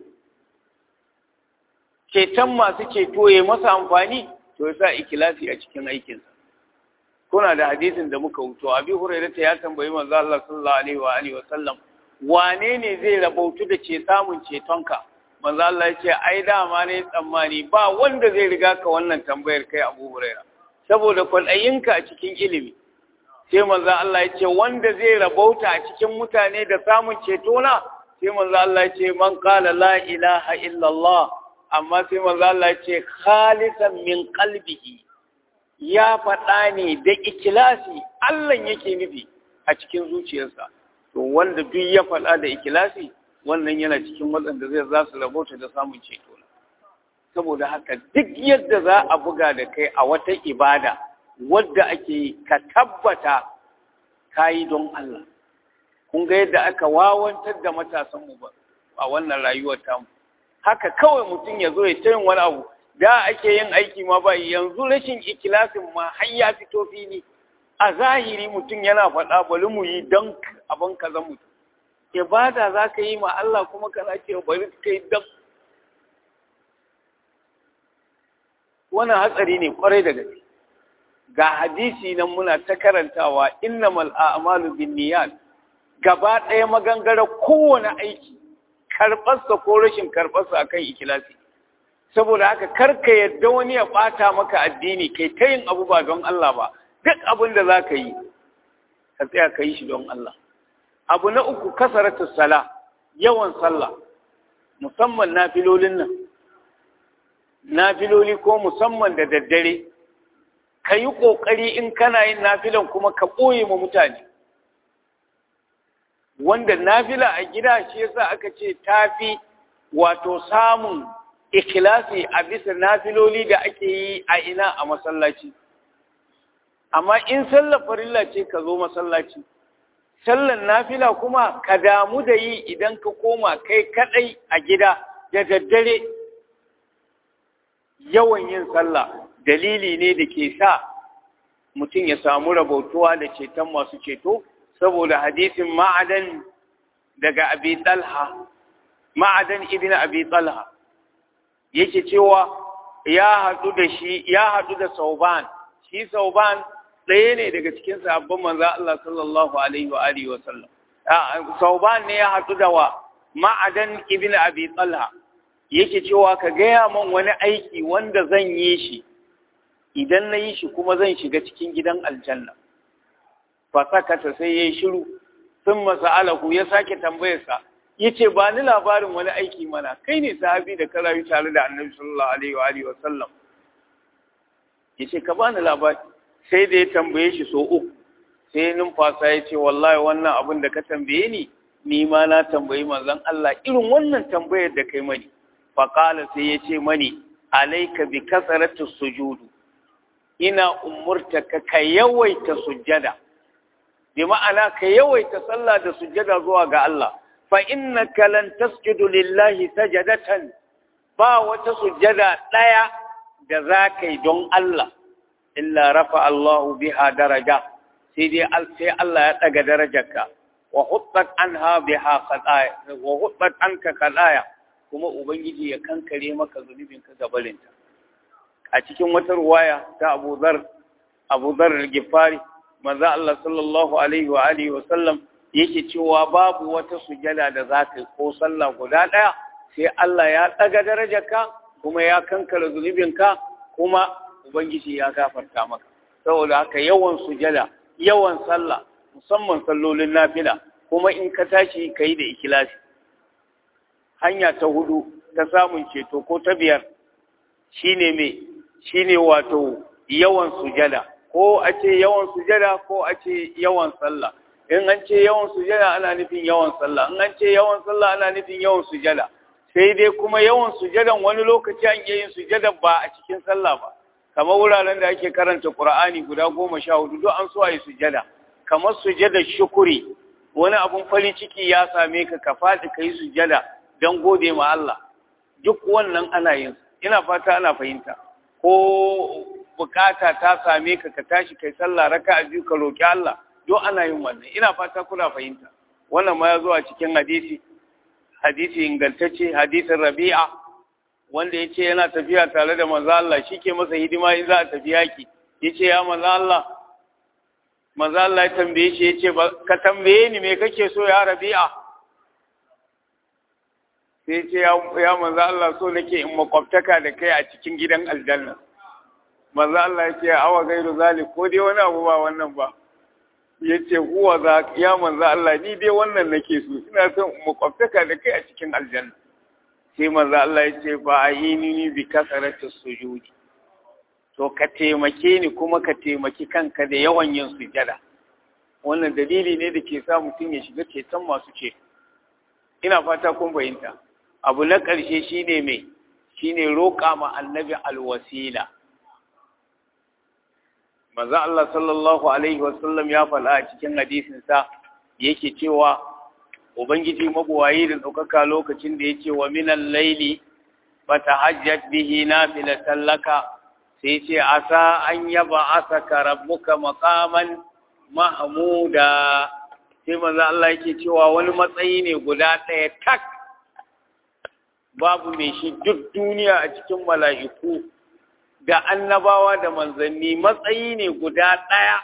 ceton masu ceto ya masa amfani to ya sa ikilasi a cikin aikinsa kuna da hadisin da muka wuto abi hurairata ya tambayi manzo Allah sallallahu alaihi wa alihi wa sallam wane ne zai rabautu da ce samun cetonka manzo Allah ya ce ai dama ne tsammani ba wanda zai riga ka wannan tambayar kai Abu Huraira saboda kwaɗayinka a cikin ilimi sai manzo Allah ya ce wanda zai rabauta a cikin mutane da samun ceto na sai manzo Allah ya ce man qala la ilaha illallah amma sai manzo Allah ya ce khalisan min qalbihi ya faɗa ne da ikilasi Allah yake nufi a cikin zuciyarsa to wanda duk ya faɗa da ikilasi wannan yana cikin waɗanda zai za su rabota da samun ceto saboda haka duk yadda za a buga da kai a wata ibada wadda ake ka tabbata ka yi don Allah kun ga yadda aka wawantar da matasanmu ba a wannan rayuwar tamu haka kawai mutum ya zo ya ta yin wani abu da ake yin aiki ma ba yanzu rashin ikilasin ma har ya fito fili a zahiri mutum yana faɗa bari mu yi don abin kaza mutum ibada za ka yi ma Allah kuma kana ce bari ka yi don wannan hatsari ne kwarai da gaske ga hadisi nan muna ta karantawa innamal a'malu binniyat gaba ɗaya magangara kowane aiki karɓarsa ko rashin karɓarsa akan ikilasi saboda haka karka yadda wani ya ɓata maka addini kai ta yin abu ba don Allah ba duk abin da za ka yi ka tsaya ka yi shi don Allah abu na uku kasaratu sala yawan sallah musamman nafilolin nan nafiloli ko musamman da daddare ka yi ƙoƙari in kana yin nafilan kuma ka ɓoye ma mutane wanda nafila a gida shi yasa aka ce tafi wato samun ikilasi a bisa nafiloli da ake yi a ina a masallaci amma in sallar farilla ce ka zo masallaci sallar nafila kuma ka damu da yi idan ka koma kai kadai a gida da daddare yawan yin sallah dalili ne da ke sa mutum ya samu rabautuwa da ceton masu ceto saboda hadisin ma'adan daga abi talha ma'adan ibn abi talha yake cewa ya haɗu da shi ya haɗu da sauban shi sauban ɗaya ne daga cikin sahabban manzo Allah sallallahu alaihi wa alihi wa sallam sauban ne ya haɗu da wa ma'adan ibn abi talha yake cewa ka gaya man wani aiki wanda zan yi shi idan na yi shi kuma zan shiga cikin gidan aljanna fasakata sai ya yi shiru sun masa'alahu ya sake tambayarsa ya ce ba ni labarin wani aiki mana kai ne sahabi da ka rayu tare da annabi sallallahu alaihi wa alihi wa sallam ya ce ka bani labari sai da ya tambaye shi so uku sai numfasa ya ce wallahi wannan abin da ka tambaye ni ni ma na tambayi manzon Allah irin wannan tambayar da kai mani faƙala sai ya ce mani alaika bi kasaratu sujudu ina umurta ka ka yawaita sujjada bi ma'ana ka yawaita sallah da sujjada zuwa ga Allah fa innaka lan tasjudu lillahi sajadatan ba wata sujjada ɗaya da za ka yi don Allah illa rafa Allahu biha daraja sai dai sai Allah ya ɗaga darajarka wa huttat anha biha qadaya wa huttat anka qadaya kuma Ubangiji ya kankare maka zunubinka gabalinta. A cikin wata ruwaya ta Abu Zar, Abu Zar al-Gifari, manzo Allah sallallahu alaihi wa alihi wa sallam yake cewa babu wata sujada da za ka yi ko sallah guda ɗaya sai Allah ya ɗaga darajarka kuma ya kankara zunubinka kuma Ubangiji ya gafarta maka saboda haka yawan sujada yawan sallah musamman sallolin nafila kuma in ka tashi ka yi da ikilasi hanya ta hudu ta samun ceto ko ta biyar shine me shine wato yawan sujada ko a ce yawan sujada ko a ce yawan sallah in an ce yawan sujada ana nufin yawan sallah in an ce yawan sallah ana nufin yawan sujada sai dai kuma yawan sujadan wani lokaci an iya yin sujadan ba a cikin sallah ba kamar wuraren da ake karanta Qur'ani guda goma sha hudu duk an so a yi sujada kamar sujada shukuri wani abun farin ciki ya same ka ka faɗi ka yi sujada don gode ma Allah duk wannan ana yin ina fata ana fahimta ko bukata ta same ka ka tashi kai sallah raka biyu ka roki Allah duk ana yin wannan ina fata kuna fahimta wannan ma ya zo a cikin hadisi hadisi ingantacce hadisin Rabi'a wanda ya ce yana tafiya tare da manzo Allah shi ke masa hidima in za a tafi yaki ya ce ya manzo Allah manzo Allah ya tambaye shi ya ce ka tambaye ni me kake so ya Rabi'a sai ce ya manzo Allah so nake in makwabtaka da kai a cikin gidan aljanna manzo Allah ya ce awa gairu zalik ko dai wani abu ba wannan ba ya ce huwa za ya manzo Allah ni dai wannan nake so ina son in makwabtaka da kai a cikin aljanna sai manzo Allah ya ce ba ayini bi kasarati sujudi to ka taimake ni kuma ka taimaki kanka da yawan yin sujada wannan dalili ne da ke sa mutum ya shiga ceton masu ce ina fata kun fahimta abu na ƙarshe shine mai shine roƙa ma annabi alwasila manzo Allah sallallahu alaihi wasallam ya faɗa a cikin hadisin sa yake cewa ubangiji mabuwayi da ɗaukaka lokacin da yake wa minan laili fatahajjat bihi nafilatan laka sai ce asa an yaba asaka rabbuka maqaman mahmuda sai manzo Allah yake cewa wani matsayi ne guda ɗaya tak babu mai shi duk duniya a cikin mala'iku da annabawa da manzanni matsayi ne guda ɗaya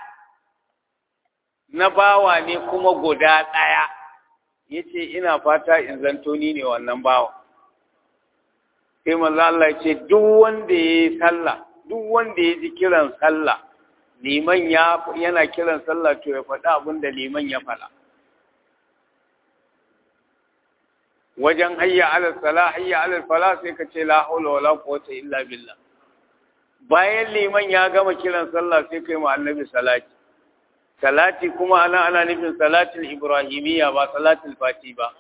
na bawa ne kuma guda ɗaya ya ce ina fata in zanto ni ne wannan bawa sai manzo Allah ce duk wanda ya yi sallah duk wanda ya ji kiran sallah liman ya yana kiran sallah to ya faɗa abin da liman ya faɗa wajen hayya alal sala hayya alal fala sai ka ce la haula wala quwwata illa billah bayan liman ya gama kiran sallah sai kai ma annabi salati salati kuma ana ana nufin salatul ibrahimiyya ba salatul fati ba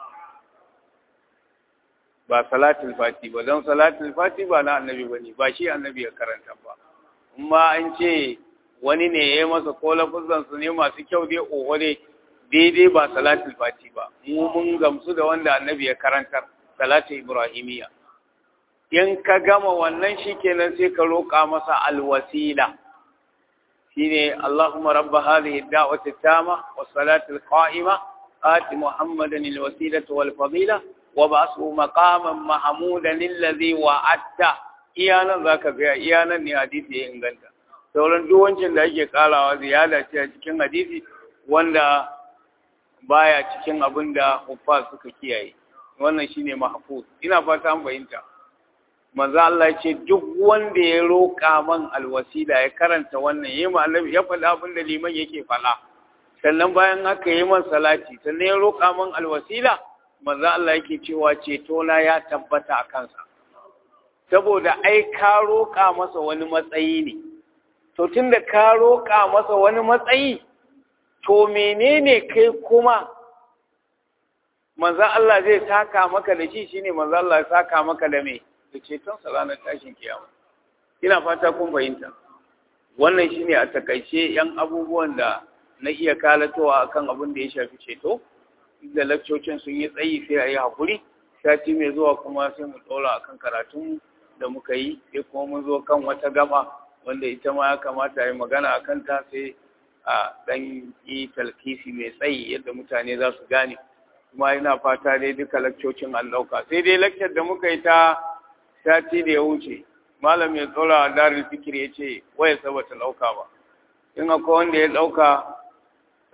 ba salatul fati ba don salatul fati ba na annabi bane ba shi annabi ya karanta ba amma an ce wani ne ya yi masa ko lafuzan su ne masu kyau dai oho dai daidai ba salatul fati ba mu mun gamsu da wanda annabi ya karantar salatul ibrahimiyya in ka gama wannan shikenan sai ka roƙa masa alwasila shine Allahumma rabb hadhihi ad-da'wati at-tama was-salati al-qa'ima ati Muhammadan al-wasilata wal-fadila wa ba'athu maqaman mahmudan alladhi wa'adta iyanan zaka ga iyanan ne hadisi ya inganta sauran duk wancan da ake karawa ziyada ce a cikin hadisi wanda baya cikin abin da huffa suka kiyaye wannan shine mahfuz ina fata an fahimta manzo Allah ce duk wanda ya roƙa man alwasila ya karanta wannan yayi ma annabi ya faɗa abin da liman yake faɗa sannan bayan haka yayi man salati sannan ya roƙa man alwasila manzo Allah yake cewa ceto na ya tabbata a kansa saboda ai ka roƙa masa wani matsayi ne to tunda ka roƙa masa wani matsayi to menene kai kuma manzo Allah zai saka maka da shi shine manzo Allah ya saka maka da me da cetonsa ranar tashin kiyama ina fata kun fahimta wannan shine a takaice yan abubuwan da na iya kalatowa akan abin da ya shafi ceto da lakcocin sun yi tsayi sai a yi hakuri sati mai zuwa kuma sai mu ɗora akan karatun da muka yi sai kuma mun zo kan wata gaba wanda ita ma ya kamata a yi magana a kanta sai a ɗan yi talkisi mai tsayi yadda mutane za su gane kuma ina fata dai duka lakcocin an ɗauka sai dai lakcar da muka yi ta sati da ya wuce malam ya tsora a darin fikir ya ce waya saba ta ɗauka ba in akwai wanda ya ɗauka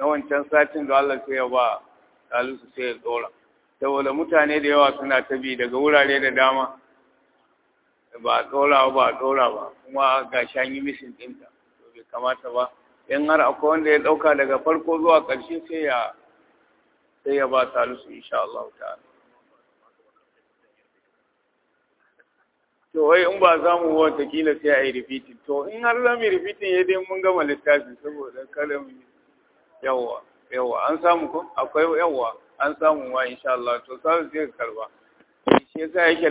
na wancan satin da Allah sai ya ba salisu sai ya tsora saboda mutane da yawa suna ta bi daga wurare da dama ba a tsora ba a tsora ba kuma ga shan yi misin ɗinta to bai kamata ba in har akwai wanda ya ɗauka daga farko zuwa ƙarshe sai ya sai ya ba salisu insha Allah ta'ala to wai in ba za mu watakila sai a yi repeating to in har za mu yi repeating ya dai mun gama littafi saboda kada mu yawa yawa an samu ko akwai yawa an samu wa insha Allah to sai sai karba shi yasa yake